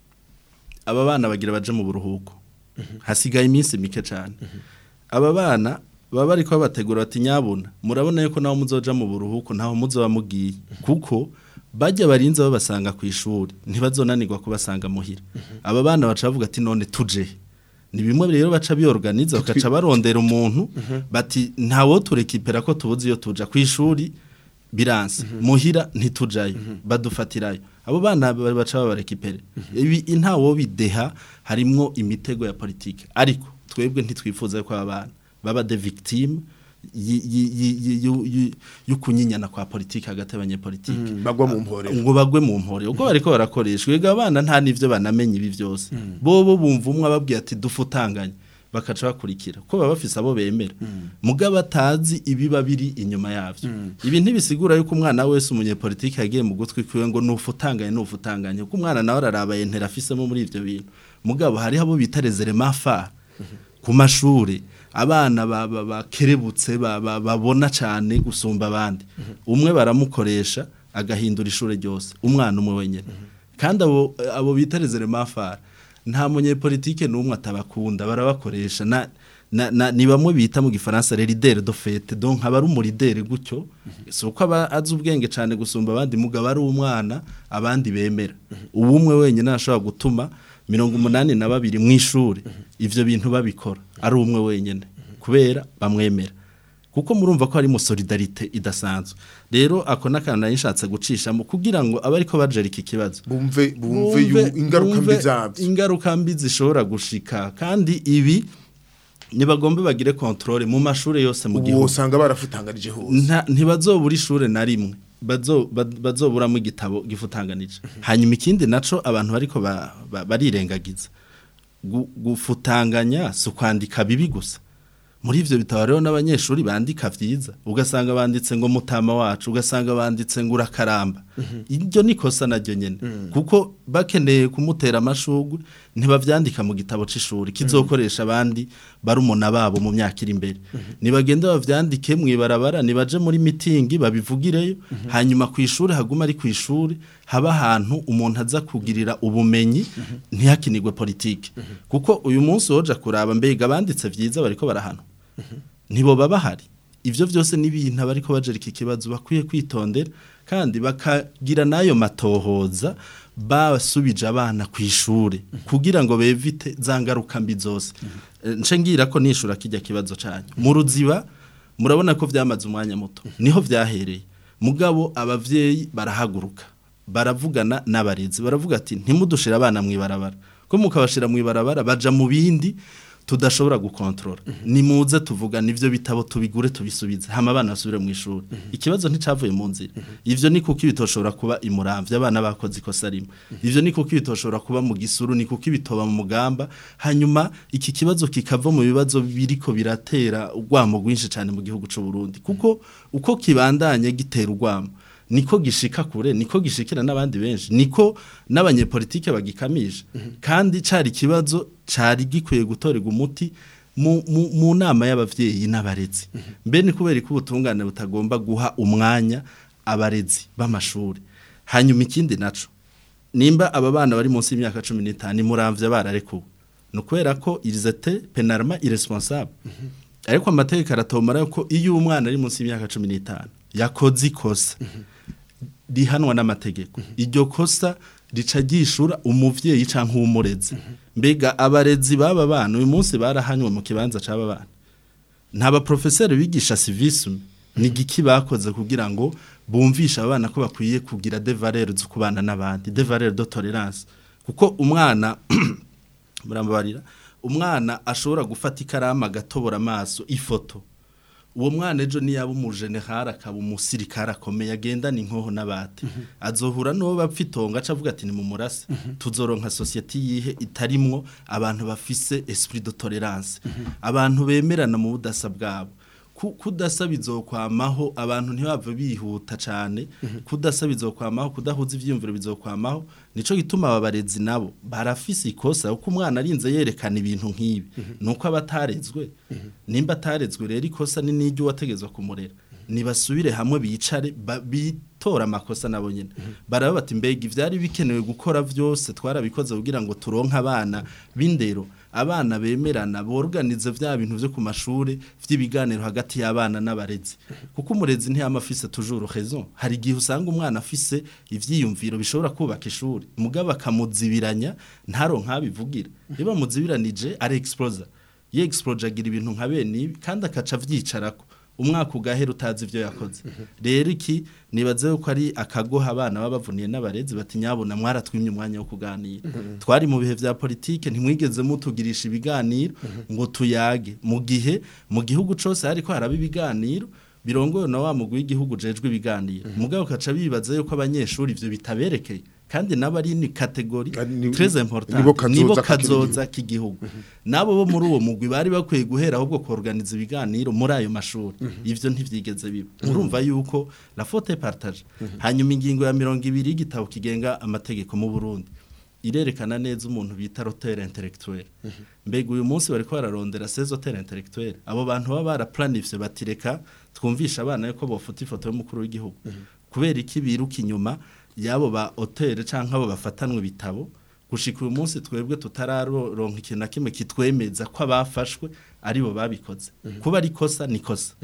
aba bana bagira baje mu buruhuko hasigaye iminsi mike cyane aba bana baba bari babategura bati nyabuna murabona yuko naho muzoja mu buruhuko ntaho muzoba mugiye kuko bajya barinze babasanga ku ishuri ntibazonanirwa kubasanga muhira aba bana baca bavuga ati none tuje ni bimwe rero baca biorganiza bakaca barondera umuntu bati ntawo turekipera ko tubuze iyo tuja ku ishuri biranse muhira ntitujayo badufatirayo abo bana ba- baca babarekipere ibi ntawo bideha harimwo imitego ya politike ariko twebwe ntitwifuza ko aba bana baba de victime yi- yi- yi- yi- yu- yu- y'ukunyinyana kwa politike hagati y'abanyepolitike bagwa mu mporero ngo bagwe mu mpore ubwo bariko barakoreshwa ega abana nta nivyo banamenye ibi byose bobo bumva umwe ababwiye ati dufutanganye bakaca bakurikira ko baba bafise abo bemera mugabo atazi ibiba biri inyuma yavyo ibi ntibisigura yuko umwana wese umunyepolitike yagiye mu gutwi kwiwe ngo nufutanganye nufutanganye kuko umwana nawe araraba yentera afisemo muri ivyo bintu mugabo hariho abo bita rezerema fa ku mashuri abana ba- ba- bakerebutse ba- ba- babona cyane gusumba abandi umwe baramukoresha agahindura ishuri ryose umwana umwe wenyine kandi abo abo bita rezerema fara nta munyepolitike n'umwe atabakunda barabakoresha na na, na ni bamwe bita mu gifaransa le leader de fête donc aba ari umuridere gutyo si uko aba azi ubwenge cyane gusumba abandi mugabo ari umwana abandi bemera ubumwe wenyine ashobora gutuma mirongo umunani na babiri mu ishuri ivyo bintu babikora ari umwe wenyine kubera bamwemera kuko murumva ko harimo solidarite idasanzwe rero ako n'akantu nari nshatse gucishamo kugira ngo abe ariko bajera iki kibazo bumve bumve yu- ingaruka mbi bumve zabyo ingaruka mbi zishobora gushika kandi ibi ntibagombe bagire kontrole mu mashuri yose mu ubu gihugu usanga barafutanganije hose Nta- ntibazobura ishure na rimwe bazo- ba- bazoburamo igitabo gifutanganije hanyuma ikindi naco abantu bariko ba- ba- barirengagiza Gu- gufutanganya si ukwandika bibi gusa muri ivyo bitabo rero n'abanyeshuri bandika vyiza ugasanga banditse ngo mutama wacu ugasanga banditse ngo urakaramba iryo ni kosa naryo nyene kuko bakeneye kumutera amashugwe ntibavyandika mu gitabo c'ishuri kizokoresha abandi barumuna babo mu myaka iri imbere nibagende bavyandike mwibarabara nibaje muri mitingi babivugireyo hanyuma ku ishuri haguma ari ku ishuri haba ahantu umuntu aza kugirira ubumenyi ntihakinirwe politike kuko uyu munsi woja kuraba mbega banditse vyiza bariko barahanwa ntibo baba bahari ivyo vyose n'ibintu abariko bajera iki kibazo bakwiye kwitondera kandi bakagira n'ayo matohoza basubije abana ku ishure kugira ngo bevite za ngaruka mbi zose Eh, nce ngira ko nishura kijya kibazo canyu mu ruziba murabona ko vyamaze umwanya muto niho vyahereye mugabo abavyeyi barahaguruka baravugana n'abarezi baravuga ati ntimudushira abana mwibarabara ko mukabashira mwibarabara baja mu bindi tudashobora gukontrola nimuze tuvugana ivyo bitabo tubigure tubisubize hama abana basubire mu ishuri ikibazo nticavuye mu nzira ivyo ni kuko ibitoshobora kuba imuramvya abana bakoze ikosa rimwe ivyo ni kuko ibitoshobora kuba mu gisuru ni kuko ibitoba mu mugamba hanyuma iki kibazo kikava mu bibazo biriko biratera urwamo rwinshi cyane mu gihugu c'u Burundi kuko uko kibandanye gitera urwamo niko gishika kure niko gishikira n'abandi benshi niko n'abanyepolitike bagikamije kandi cari ikibazo cari gikwiye gutorerwa umuti mu, mu, mu nama y'abavyeyi n'abarezi mbe ni kubera ko ubutungane butagomba guha umwanya abarezi b'amashuri hanyuma ikindi naco nimba aba bana bari munsi y'imyaka 15 muramvye bararekuwe no kubera ko ils étaient pénalement irresponsables ariko amategeko aratomara ko iyo umwana ari munsi y'imyaka 15 yakoze ikosa rihanwa n'amategeko iryo kosa rica ryishura umuvyeyi canke umurezi mbega abarezi baba bana uyu munsi barahanywe mu kibanza c'aba bana nta baprofeseri bigisha civisme ni giki bakoze kugira ngo bumvishe abana ko bakwiye kugira des valeurs zo kubana n'abandi des valeurs de tolérance kuko umwana murambabarira umwana ashobora gufata ikaramu agatobora amaso ifoto uwo mwana ejo niyaba umujenerali akaba umusirikare akomeye agendana inkoho n'abati azohura n'uwo bapfa itonga aca avuga ati ni mu murasi tuzoronka sosiyete yihe itarimwo abantu bafise esprit de tolérance abantu bemerana mu budasa bwabo Ku- kudasa bizokwamaho abantu ntibave bihuta cyane kudasa bizokwamaho kudahuza ivyiyumviro bizokwamaho nico gituma aba barezi nabo barafise ikosa kuko umwana arinze yerekana ibintu nk'ibi nuko abatarezwe nimba atarezwe rero ikosa ni n'iryo wategezwa kumurera nibasubire hamwe bicare ba- bitora amakosa nabo nyene baraba bati mbega ivyari bikenewe gukora vyose twarabikoze kugira ngo turonke abana b'indero abana bemerana borganize vya bintu vyo ku mashure vy'ibiganiro hagati y'abana n'abarezi kuko umurezi ntiyama afise toujours raison hari igihe usanga umwana afise ivyiyumviro bishobora kubaka ishuri mugabo akamuzibiranya ntaronka abivugira iyo bamuzibiranije ari exploser ye exploser agira ibintu nka bene ibi kandi akaca avyicarako umwaka ugahera utazi ivyo yakoze rero iki nibaze ko ari akagoha abana baba bavuniye n'abarezi bati nyabona mwaratwimye umwanya wo kuganira twari mu bihe vya politike ntimwigeze mutugirisha ibiganiro ngo tuyage mu gihe mu gihugu cose hariko haraba ibiganiro birongoye na wa mugwi w'igihugu jejwe ibiganiro mugabo kaca bibaza yuko abanyeshuri ivyo bitaberekeye kandi nabo ari ni kategori Kandi ni- très important nibo kazoza nibo k'ikindi kazoza k'igihugu nabo bo muri uwo mugwi bari bakwiye guhera ahubwo kuorganiza ibiganiro muri ayo mashuri ivyo ntivyigeze biba murumva yuko la faute est partagée hanyuma ingingo ya 200 y'igitabo kigenga amategeko mu Burundi irerekana neza umuntu bita rotere intellectuel mbega uyu munsi bariko bararondera ces hôtels intellectuels abo bantu baba baraplanifye batireka twumvisha abana yuko bofuta ifoto y'umukuru w'igihugu kubera iki biruka inyuma yabo ba hôtel canke abo bafatanwe bitabo gushika uyu munsi twebwe tutararonka ikintu na kimwe kitwemeza ko abafashwe aribo babikoze kuba ari kosa ni kosa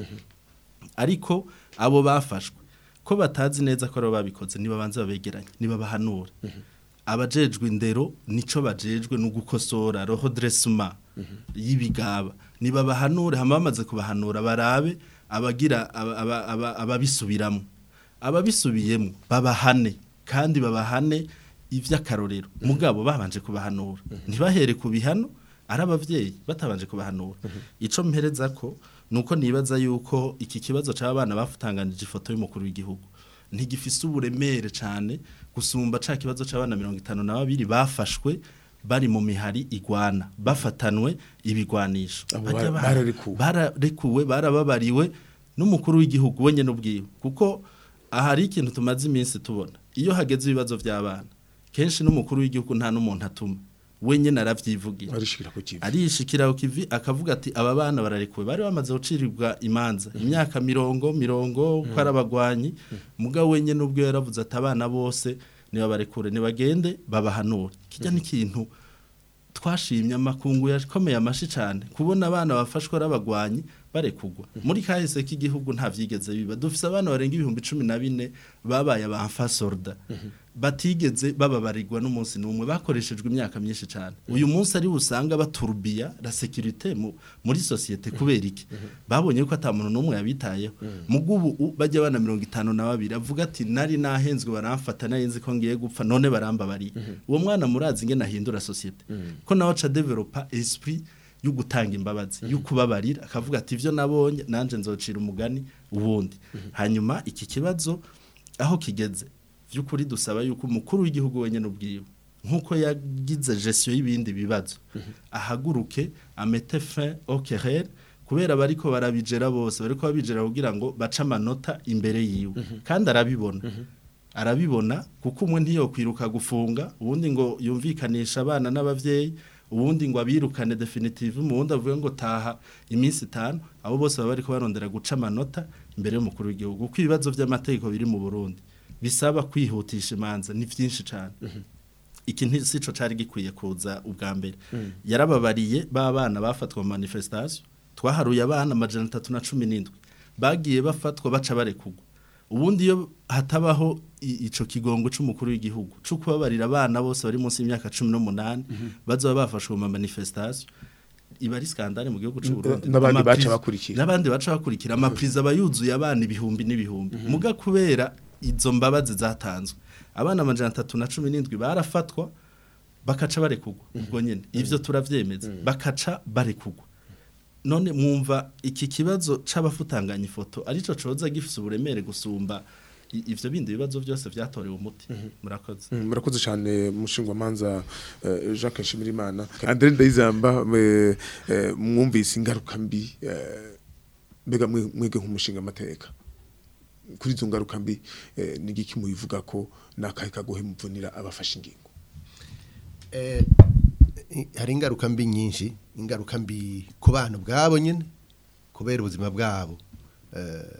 ariko abo bafashwe ko batazi neza ko aribo babikoze nibabanze babegeranye nibabahanura abajejwe indero nico bajejwe no gukosora roho dressuma y'ibigaba nibabahanure hama bamaze kubahanura barabe abagira aba- aba- aba- ababisubiramo ababisubiyemo babahane kandi babahane ivy'akarorero mugabo babanje kubahanura ntibahere ku bihano ari abavyeyi batabanje kubahanura ico mpereza ko nuko nibaza yuko iki kibazo c'abana bafutanganije ifoto y'umukuru w'igihugu ntigifise uburemere cane gusumba ca kibazo c'abana 52 bafashwe bari mu mihari igwana bafatanwe ibigwanisho Abo Barya bara- bana- bararekuwe. bararekuwe barababariwe n'umukuru w'igihugu wenye n'ubwiwe kuko ahari ikintu tumaze iminsi tubona iyo hageze ibibazo by'abana kenshi n'umukuru w'igihugu nta n'umuntu atuma wenye naravyivugira arishikira ku kivi arishikira ku kivi akavuga ati aba bana bararekuwe bari bamaze gucirirwa imanza imyaka mirongo mirongo ko ari abagwanyi mugabo wenye n'ubwo yaravuze ati abana bose nibabarekure nibagende babahanure kijya n'ikintu twashimye amakungu yakomeye amashi cyane kubona abana bafashwe ari abagwanyi barekugwa muri kahise k'igihugu nta vyigeze biba dufise abana barenga ibihumbi cumi na bine babaye abamfasorda batigeze bababarirwa n'umunsi n'umwe bakoreshejwe imyaka myinshi cyane uyu munsi ari usanga baturubiya la sécurité mu, muri societe kubera iki babonye ko ata muntu n'umwe yabitayeho mugubu u- bajya bana mirongo itanu na babiri avuga ati nari nahenzwe baramfata nari nzi ko ngiye gupfa none barambabariye uwo mwana murazi ingene ahindura societe ko nawe aca developa esprit yo gutanga imbabazi yo kubabarira akavuga ati ivyo nabonye nanje nzocira umugani ubundi hanyuma iki kibazo aho kigeze by'ukuri dusaba yuko umukuru w'igihugu wenyine ubwiwe nk'uko yagize gestion y'ibindi bibazo ahaguruke amete fin au querelle kubera bariko barabijera bose bariko babijera kugira ngo bace amanota imbere yiwe kandi arabibona arabibona kuko umwe ntiyokwiruka gufunga ubundi ngo yumvikanisha abana n'abavyeyi ubundi ngo abirukane definitive umuwundi avuge ngo taha iminsi itanu abo bose baba bariko barondera guca amanota imbere y'umukuru w'igihugu kuko ibibazo vy'amategeko biri mu Burundi bisaba kwihutisha imanza ni vyinshi cane iki ntisico cari gikwiye kuza ubwa mbere yarababariye ba bana bafatwa mu manifestation twaharuye abana amajana atatu na cumi n'indwi bagiye bafatwa baca barekugwa ubundi iyo hatabaho i- ico kigongo c'umukuru w'igihugu co kubabarira abana bose bari munsi y'imyaka cumi n'umunani bazoba bafashwe mu manifestation iba ari skandale mu gihugu c'u Burundi n'abandi baca Amaprise- bakurikira. n'abandi baca bakurikira amaprize aba yuzuye abana ibihumbi n'ibihumbi muga kubera izo mbabazi zatanzwe abana amajana atatu na cumi n'indwi barafatwa bakaca barekugwa ubwo nyene ivyo turavyemeza bakaca barekugwa none mwumva iki kibazo c'abafutanganya ifoto arico coza gifise uburemere gusumba i- ivyo bindi bibazo byose vyatorewe umuti murakoze Mm, murakoze cyane mushingwamanza uh, Jacques Nshimirimana Andre Ndayizamba eh, eh, mwumvise ingaruka mbi eh, mbega mwe- mwege nk'umushinga amateka kuri izo ngaruka mbi eh, ni igiki mubivuga ko nakahe kagohe muvunira abafashe ingingo Eh, i- hari ingaruka mbi nyinshi ingaruka mbi ku bana ubwabo nyine kubera ubuzima bwabo eh,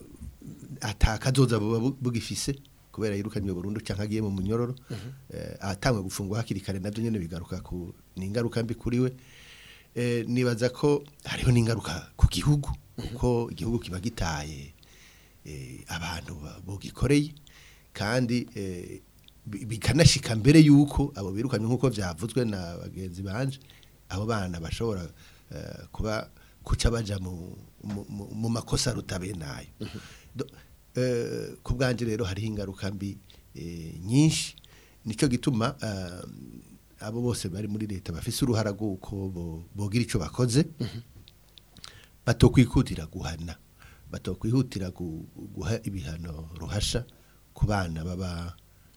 atakazoza buba bu- bugifise kubera yirukanywe burundu cyangwa agiye mu munyororo eh, atangwe gufungwa hakiri kare nabyo nyine bigaruka ku ni ingaruka mbi kuri we eh, nibaza ko hariho n'ingaruka ku gihugu kuko igihugu kiba gitaye eh, abantu ba- bogikoreye kandi eh, bi- bikanashika mbere yuko abo birukanywe nk'uko byavuzwe na bagenzi banje abo bana bashobora eh, kuba kuca baja mu, mu, mu, mu makosa rutabe nayo Do- eh, ku bwanje rero hariho ingaruka mbi eh, nyinshi nico gituma eh, abo bose bari muri leta bafise uruhara rw'uko bo- bogira ico bakoze batokwikutira guhana batokwihutira gu- guha ibihano ruhasha ku bana baba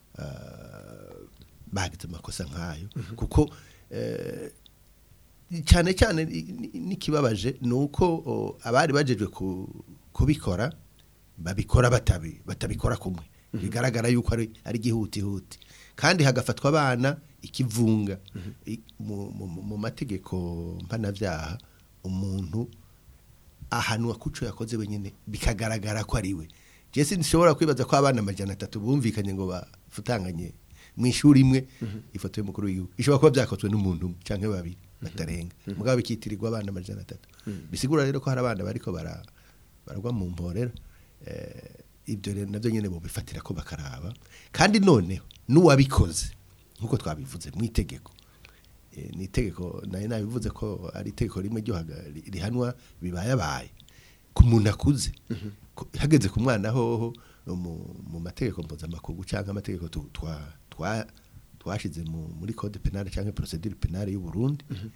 ah, bagize amakosa nk'ayo kuko eh, cyane cyane i- ni- n'ikibabaje ni uko o, abari bajejwe ku- kubikora babikora batabi batabikora kumwe bigaragara yuko ari ari gihutihuti kandi hagafatwa abana ikivunga I- mu, mu, mu- mu mategeko mpanavyaha umuntu ahanwa kuco yakoze wenyine bikagaragara ko ari we je sinshobora kwibaza ko abana amajana atatu bumvikanye ngo bafutanganye mu ishuri imwe ifoto y'umukuru w'igihugu ishobora kuba byakozwe n'umuntu umwe canke babiri batarenga mugabo bikitirirwa abana amajana atatu bisigura rero ko hari abana bariko bara baragwa mu mporera eh, ibyo rero navyo nyene bobifatira ko bakaraba kandi noneho n'uwabikoze nkuko twabivuze mu itegeko Eh, ni itegeko nayo nabivuze ko ari itegeko rimwe ryo haga- ri- rihanwa bibayabaye ku muntu akuze Ku- hageze ku mwana hoho mu, mu mategeko mpuzamakungu cyangwa amategeko tu- twa twa twashize mu, muri code penale cyangwa procedure penale y'u Burundi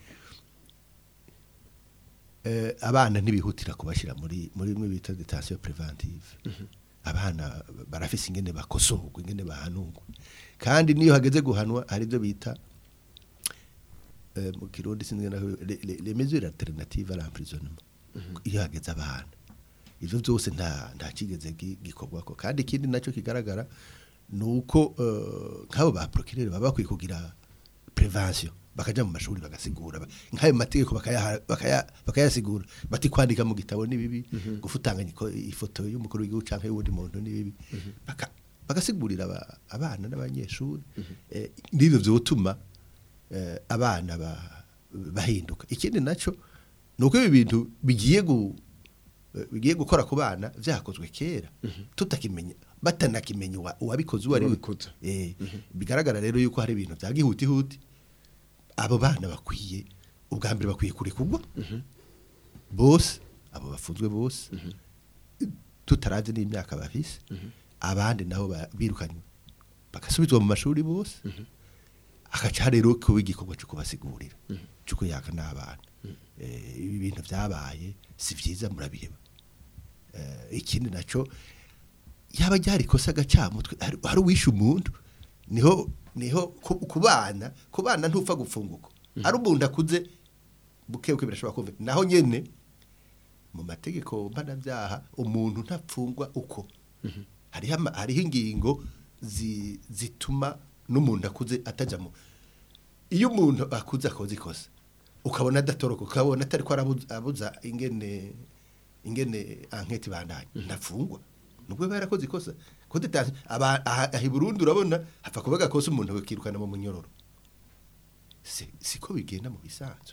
eh, abana ntibihutira kubashira muri muri bimwe bita detention preventive abana barafise ingene bakosorwa ingene bahanurwa kandi niyo hageze guhanwa hari ibyo bita eh, mu kirundi sinzi na les les mesures alternatives à l'emprisonnement iyo hageze abana ivyo byose nta nta kigeze gi- gikorwako kandi ikindi nacyo kigaragara nuko eh, nk'abo ba procureur baba bakwiye kugira prevention bakaja mu mashuri bagasigura ba- nk'ayo mategeko bakaya bakaya bakayasigura bati kwandika mu gitabo ni bibi gufutanganya iko- ifoto y'umukuru w'igihugu canke y'uwundi muntu ni bibi Baka- bagasigurira aba- abana n'abanyeshuri eh, n'ibyo byotuma eh, abana ba- bahinduka ikindi naco nuko ibi bintu bigiye gu eh, bigiye gukora ku bana vyakozwe kera tutakimenya batanakimenya uwa- uwabikoze uwo ari we Uwabikoze. eh bigaragara rero yuko hari ibintu bya gihutihuti abo bana bakwiye ubwa mbere bakwiye kurekurwa bose abo bafunzwe bose tutarazi n'imyaka bafise abandi nabo ba- birukanywe bagasubizwa mu mashuri bose akaca rero kuba igikorwa cyo kubasigurira cyo kuyaka n'abana Eh, ibi bintu byabaye si byiza murabireba Eh, ikindi naco yaba ryari ikosa gacamutwe hari hari uwishe umuntu niho niho ku- kubana kubana ntupfa gupfunguka ari umuntu akuze buke buke birashobora kumva naho nyene mu mategeko mpanabyaha umuntu ntapfungwa uko hariho ama- hariho ingingo zi- zituma n'umuntu akuze atajya mu iyo umuntu akuze akoze ikosa ukabona adatoroka ukabona atari ko arabuza abuza ingene ingene anketi bandanye ntafungwa nubwo yaba yarakoze ikosa ko detaje aba aha aha i Burundi urabona hapfa kuba gakosa umuntu bakirukana mu munyororo si siko bigenda mu bisanzwe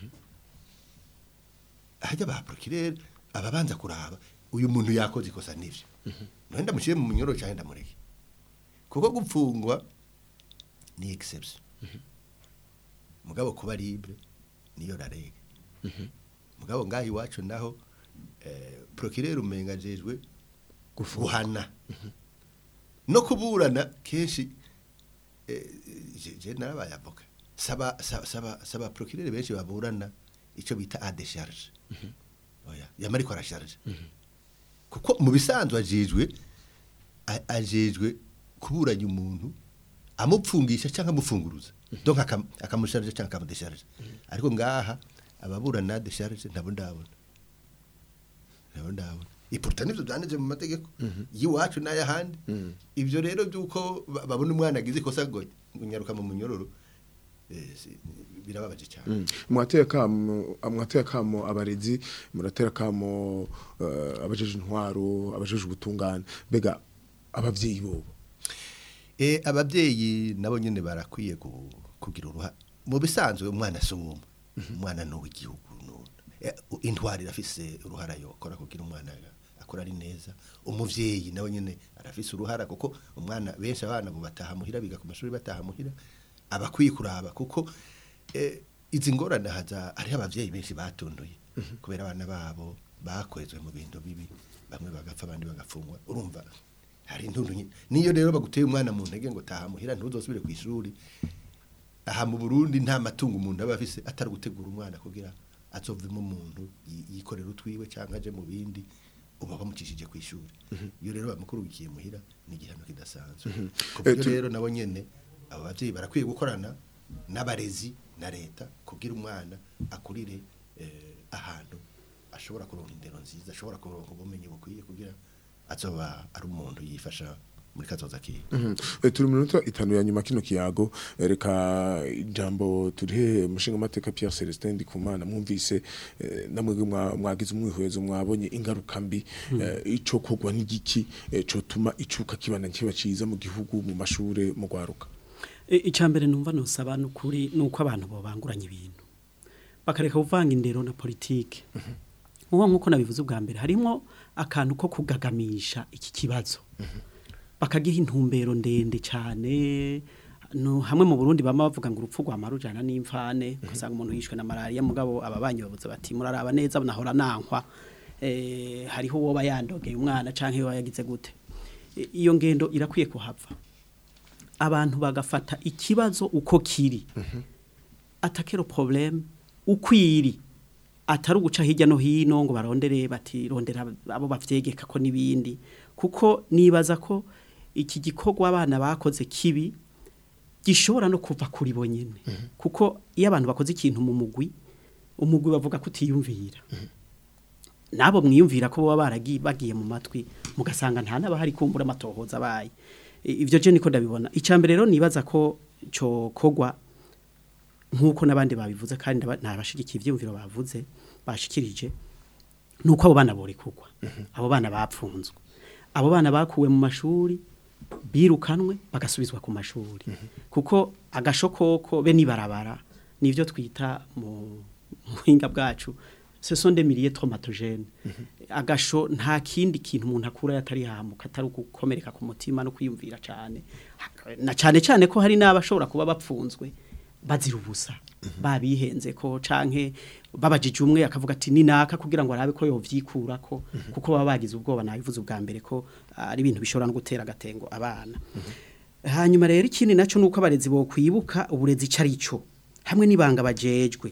hajya ba procureur ababanza kuraba uyu muntu yakoze ikosa nivyo none ndamushyire mu munyororo cyangwa ndamureke kuko gupfungwa ni exception mugabo kuba libre niyo rarega mugabo ngaho iwacu naho eh, procureur umenga ajejwe guhana no kuburana kenshi eh, je- je narabaye avoka saba saba saba, saba procureur benshi baburana ico bita a décharge oya yamari ko arasharge kuko mu bisanzwe ajejwe a- ajejwe kuburanya umuntu amupfungisha cyangwa amufunguruza donc akam- akamusharge cyangwa akamudesharge ariko ngaha ababurana desharge ntabo ndabona ntabo ndabona ipuruta nivyo byanditse mu mategeko y'iwacu n'ayahandi ibyo rero by'uko ba- babona umwana agize ikosa ngo nyaruka mu munyororo eh, si- birababaje cyane mwatera kamo mwatera kamo abarezi muratera kamo eh, abajeje intwaro abajeje ubutungane bega abavyeyi bobo Eh ababyeyi nabo nyene barakwiye gu- kugira uruha mu bisanzwe umwana si umwe umwana ni uw'igihugu none Eh, u- intwari irafise uruhara yokora kugira umwana akora ari neza umuvyeyi nawe nyene arafise uruhara kuko umwana benshi abana bo bataha muhira biga ku mashuri bataha muhira abakwiye kuraba kuko eh, izi ngorane haza hari abavyeyi benshi batunduye kubera abana babo bakwezwe mu bintu bibi bamwe bagapfa abandi bagafungwa urumva hari intundu nyine niyo rero baguteye umwana mu ntege ngo taha muhira ntuzosubire ku ishuri aha mu Burundi nta matungo umuntu aba afise atari gutegura umwana kugira azovemo umuntu yi- yikorera utwiwe cyangwa aje mu bindi uba bamucishije ku ishuri iyo rero bamukurugikiye muhira ni igihano kidasanzwe ku Eh, buryo tu- rero nabo nyene abo bavyeyi barakwiye gukorana n'abarezi na leta kugira umwana akurire eh, ahantu ashobora kuronka indero nziza ashobora kuronka ubumenyi bukwiye kugira azoba ari umuntu yifasha muri kazoza kiwe Eh, turi mu minota itanu ya nyuma kino kiyago eh, reka ijambo turihe mushinga amateka Pierre Celestin Ndikumana mwumvise eh, namwe mwa- mwagize umwihwezo mwabonye ingaruka mbi eh, ico kogwa n'igiki eh, cotuma icuka kibana kiba ciza mu gihugu mu mashure mu gwaruka E, icambere numva nosaba nukuri nuko abantu bobanguranya ibintu bakareka kuvanga indero na politike uwo nkuko nabivuze ubwa mbere harimo akantu ko kugagamisha iki kibazo bakagiha intumbero ndende cyane no hamwe mu Burundi bama bavuga ngo urupfu rwa marujana n'imfane kusanga umuntu yishwe na malaria mugabo ababanyi bavuze bati muraraba neza nahora nankwa eh hariho uwo bayandogeye umwana canke uwo yagize gute I- iyo ngendo irakwiye kuhava abantu bagafata ikibazo uko kiri atakero problème ukwiri atari uguca hirya no hino ngo barondere bati rondera abo bavyegeka ko nibindi kuko nibaza ko iki gikorwa abana bakoze kibi gishobora no kuva kuri bo nyene kuko iyo abantu bakoze ikintu mu mugwi umugwi bavuga ko utiyumvira nabo mwiyumvira ko baba baragiye bagiye mu matwi mugasanga nta n'abahari kumbura amatohoza abaye I- ivyo je niko ndabibona icambere rero nibaza ko cyo kogwa nkuko nabandi babivuze kandi ndaba- ntabashigikiye ivyumviro bavuze bashikirije nuko abo bana bori kugwa abo bana bapfunzwe abo bana bakuwe mu mashuri birukanwe bagasubizwa ku mashuri kuko agashokoko be nibarabara nivyo twita mu muhinga bwacu ce sont des milliers traumatogènes agasho nta kindi kintu umuntu akura yatari hamuka atari gukomereka ku mutima no kwiyumvira cyane na cyane cyane ko hari n'abashobora kuba bapfunzwe bazira ubusa babihenze ko canke babajije umwe akavuga ati ni naka kugira ngo arabe ko yovyikura ko kuko baba bagize ubwoba nabivuze ubwa mbere ko ah, ari ibintu bishobora no gutera agatengo abana hanyuma rero ikindi naco nuko abarezi bo kwibuka uburezi carico hamwe nibanga bajejwe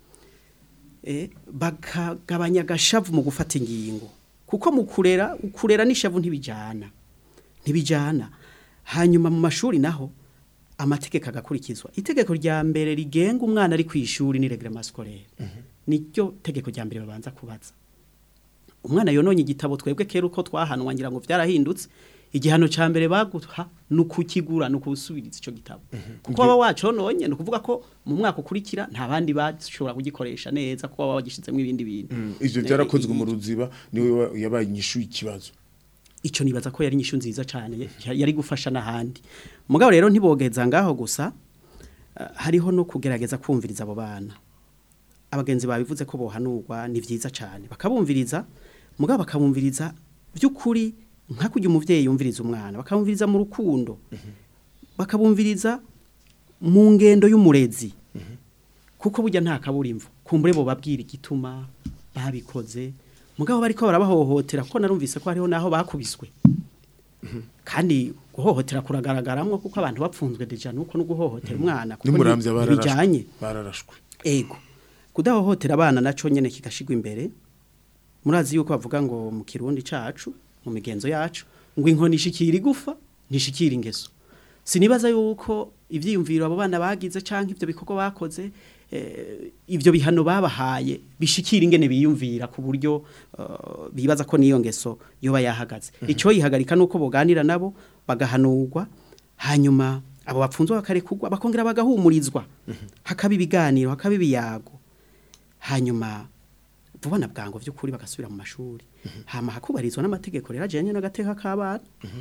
eh bakagabanya gashavu mu gufata ingingo kuko mu kurera ukurera n'ishavu ntibijana ntibijana hanyuma mu mashuri naho amategeko agakurikizwa itegeko rya mbere rigenga umwana ari ku ishuri ni reglement scolaire niryo tegeko rya mbere babanza kubaza umwana yononye igitabo twebwe kera uko twahanwa ngira ngo vyarahindutse igihano ca mbere baguha nukukigura nukusubiriza ico gitabo kuko waba wacononye nukuvuga ko mu mwaka ukurikira nta bandi bashobora kugikoresha neza kuko waba wagishizemo ibindi bintu ivyo byarakozwe mu ruziba niwe wa- yabaye inyishu y'ikibazo ico nibaza ko yari inyishu nziza cyane yari gufasha n'ahandi mugabo rero ntibogeza ngaho gusa eh, hariho no kugerageza kumviriza abo bana abagenzi babivuze ko bohanurwa ni vyiza cyane bakabumviriza mugabo bakabumviriza by'ukuri nka kujya umuvyeyi yumviriza umwana bakabumviriza mu rukundo bakabumviriza mu ngendo y'umurezi kuko burya nta kaburimvo kumbure bo babwira igituma babikoze mugabo bariko barabahohotera kuko narumvise ko hariho naho bakubiswe kandi guhohotera kuragaragaramwo kuko abantu bapfunzwe deja nuko no guhohotera umwana kuko nimuramvya ni- bararashwe bijanye bararashwe ego kudahohotera abana naco nyene kigashigwa imbere murazi yuko bavuga ngo mu kirundi cacu mu migenzo yacu ngo inkoni ishikira igufa ntishikira ingeso sinibaza yuko ivyiyumviro abo bana bagize canke ivyo bikorwa bakoze eh, ivyo bihano babahaye bishikira ingene biyumvira ku buryo eh, bibaza ko niyo ngeso yoba yahagaze ico yihagarika nuko boganira nabo bagahanurwa hanyuma abo bapfunzwe bakarekugwa bakongera bagahumurizwa hakaba ibiganiro hakaba ibiyago hanyuma vuba na bwango by'ukuri bagasubira mu mashuri hama hakubarizwa n'amategeko rero ajyanye n'agateka k'abana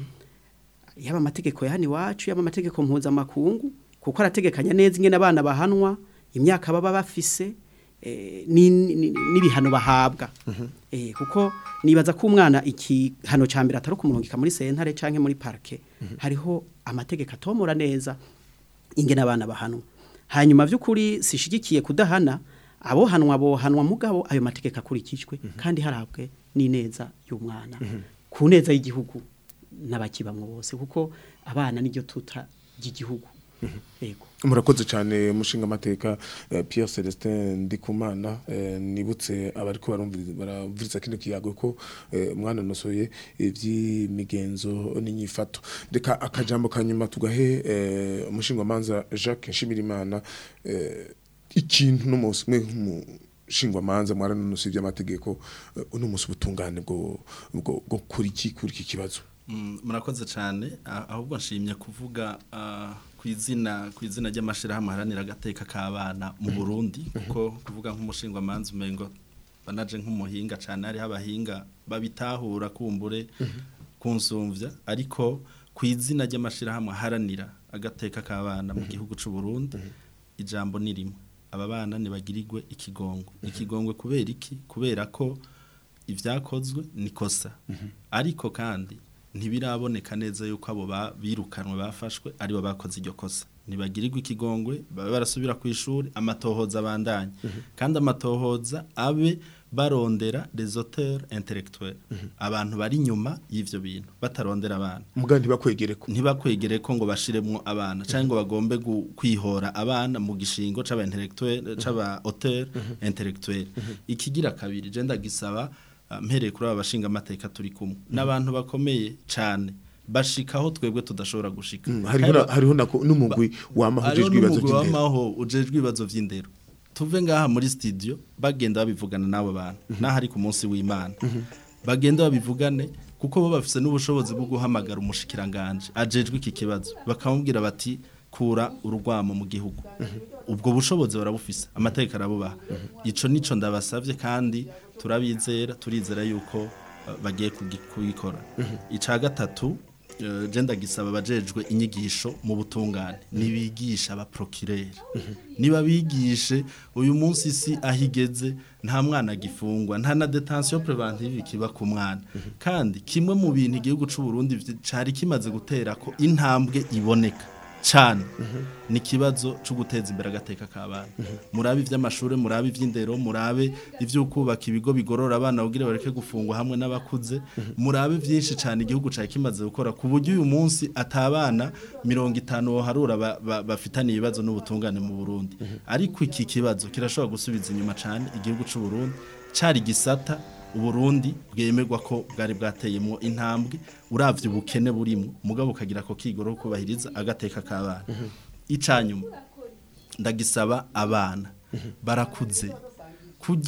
yaba amategeko ya hano iwacu yaba amategeko mpuzamakungu kuko arategekanya neza ingene abana bahanwa imyaka baba bafise eh, ni- ni- n'ibihano bahabwa Eh, kuko nibaza ko umwana ikihano ca mbere atari kumurungika muri sentare canke muri parke hariho amategeko atomora neza ingene abana bahanwa hanyuma vy'ukuri sishigikiye kudahana abohanwa bohanwa mugabo ayo mategeko akurikijwe kandi harabwe n'ineza y'umwana ku neza y'igihugu n'abakibamwo bose kuko abana niryo tuta ry'igihugu yego murakoze cyane mushinga amateka eh, Pierre Celestin Ndikumana eh, nibutse abariko barumviriza baravuriza kino kiyago ko eh, mwana nosoye ivy'imigenzo n'inyifato reka akajambo kanyuma tugahe eh, umushinga manza Jacques Nshimirimana eh, ikintu no munsi mwe nk'umushinga manza mwaranonosoye ivy'amategeko eh, uno munsi ubutungane bwo bwo bwo kuri iki kuri iki kibazo Mm, murakoze cyane ah, ahubwo nshimye kuvuga ah, ku izina ku izina ry'amashirahamwe haranira agateka k'abana mu Burundi kuko kuvuga nk'umushinga manzi umengo banaje nk'umuhinga cyane hariho abahinga babitahura kumbure kunsumvya ariko ku izina ry'amashirahamwe haranira agateka k'abana mu gihugu c'u Burundi ijambo ni rimwe aba bana nibagirirwe ikigongwe ikigongwe kubera iki kubera ko ibyakozwe ni kosa ariko kandi ntibiraboneka neza yuko abo ba- birukanwe bafashwe aribo bakoze iryo kosa ntibagirirwe ikigongwe babe barasubira ku ishuri amatohoza abandanye kandi amatohoza abe barondera les auteurs intellectuels abantu bari inyuma y'ivyo bintu batarondera abana muga ntibakwegere ko ntibakwegere ko ngo bashiremwo abana cyangwa ngo bagombe gu- kwihora abana mu gishingo c'aba intellectuel c'aba auteur intellectuel ikigira kabiri je ndagisaba ah, mpereye kuri aba bashinga amateka turi kumwe n'abantu bakomeye cane bashikaho twebwe tudashobora gushika hariho na- hariho nako n'umugwi wamahujejwe ibibazo n'umugwi by'indero wamaho ujejwe ibibazo vy'indero tuve ngaha muri studio bagenda babivugana n'abo bantu naho ari ku munsi w'imana bagenda babivugane kuko bo bafise n'ubushobozi bwo guhamagara umushikiranganje ajejwe iki kibazo bakamubwira bati kura urugwamo mu gihugu ubwo bushobozi barabufise amategeko arabubaha ico nico ndabasavye kandi turabizera turizera yuko uh, bagiye kugi- kubikora ica gatatu eh, je ndagisaba abajejwe inyigisho mu butungane nibigisha abaprokireri niba bigishe uyu munsi isi ahigeze nta mwana agifungwa nta na detention preventive kiba ku mwana kandi kimwe mu bintu igihugu c'u Burundi vyi- cari kimaze gutera ko intambwe iboneka cyane ni ikibazo cyo guteza imbere agateka k'abana murabe iby'amashuri murabe iby'indero murabe ibyo kubaka ibigo bigorora abana kugira bareke gufungwa hamwe n'abakuze murabe byinshi cyane igihugu cyari kimaze gukora ku buryo uyu munsi atabana mirongo itanu harura ba- ba- bafitaniye ibibazo n'ubutungane mu Burundi ariko iki kibazo kirashobora gusubiza inyuma cyane igihugu cy'u Burundi cyari gisata uburundi bwemerwa ko bwari bwateyemo intambwe uravye ubukene burimo mugabo ukagira ko kigoro ko kubahiriza agateka k'abana icanyuma ndagisaba abana barakuze kujya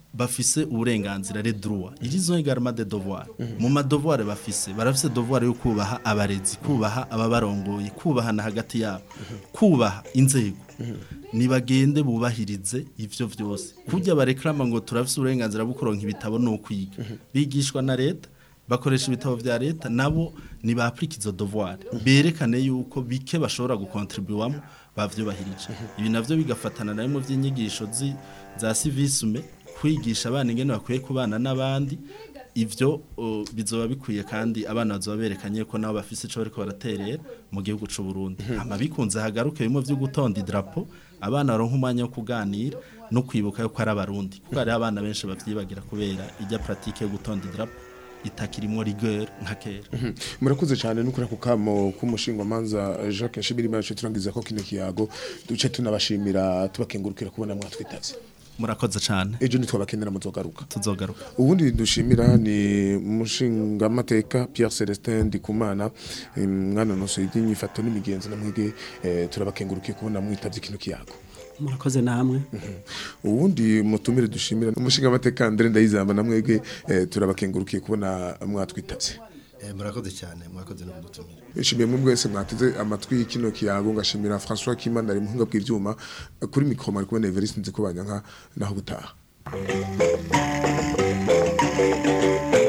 bafise uburenganzira les droits ils ont également des devoirs mu madevoir bafise barafise devoir yo kubaha abarezi kubaha ababarongoye kubaha na hagati yabo kubaha inzego nibagende bubahirize ivyo vyose kurya bareklama ngo turafise uburenganzira bwo kuronka ibitabo no kwiga bigishwa na leta bakoresha ibitabo vya leta nabo ni ba izo devoir berekane yuko bike bashobora gukontribuwamo bavyubahirije ibi navyo bigafatana na bimwe vy'inyigisho zi- za civisme kwigisha abana ingene bakwiye kubana n'abandi ivyo uh, bizoba bikwiye kandi abana bazoba berekanye ko nabo bafise ico bariko baraterera mu gihugu c'u Burundi hama bikunze hagaruke bimwe vyo gutonda idrapo abana baronka umwanya wo kuganira no kwibuka yuko ari abarundi kuko hari abana benshi bavyibagira kubera ijya pratique yo gutonda idrapo itakirimo rigueur nka kera murakoze cyane no kuri ako kamo k'umushingwamanza Jacques Nshimirimana cyo turangiza ko kino kiyago duce tunabashimira tubakengurukira kubona mwatwitavye murakoze cyane ejo nitwabakenera muzogaruka tuzogaruka ubundi dushimira ni umushingamateka Pierre Celestin Ndikumana eh, mwana nose y'inyifato n'imigenzo namwege eh, turabakengurukiye kubona mwitavye kino kiyago murakoze namwe ubundi mutumire dushimira umushingamateka Andre Ndayizamba namwege eh, turabakengurukiye kubona mwatwitavye Eh, murakoze cyane mwakoze no kudutumira Nshimiye mwe mwese mwateze amatwi kino kiyago ngashimira François Kimana ari muhinga bw'ivyuma kuri mikro mari kubona Everest nzi ko banyanka naho gutaha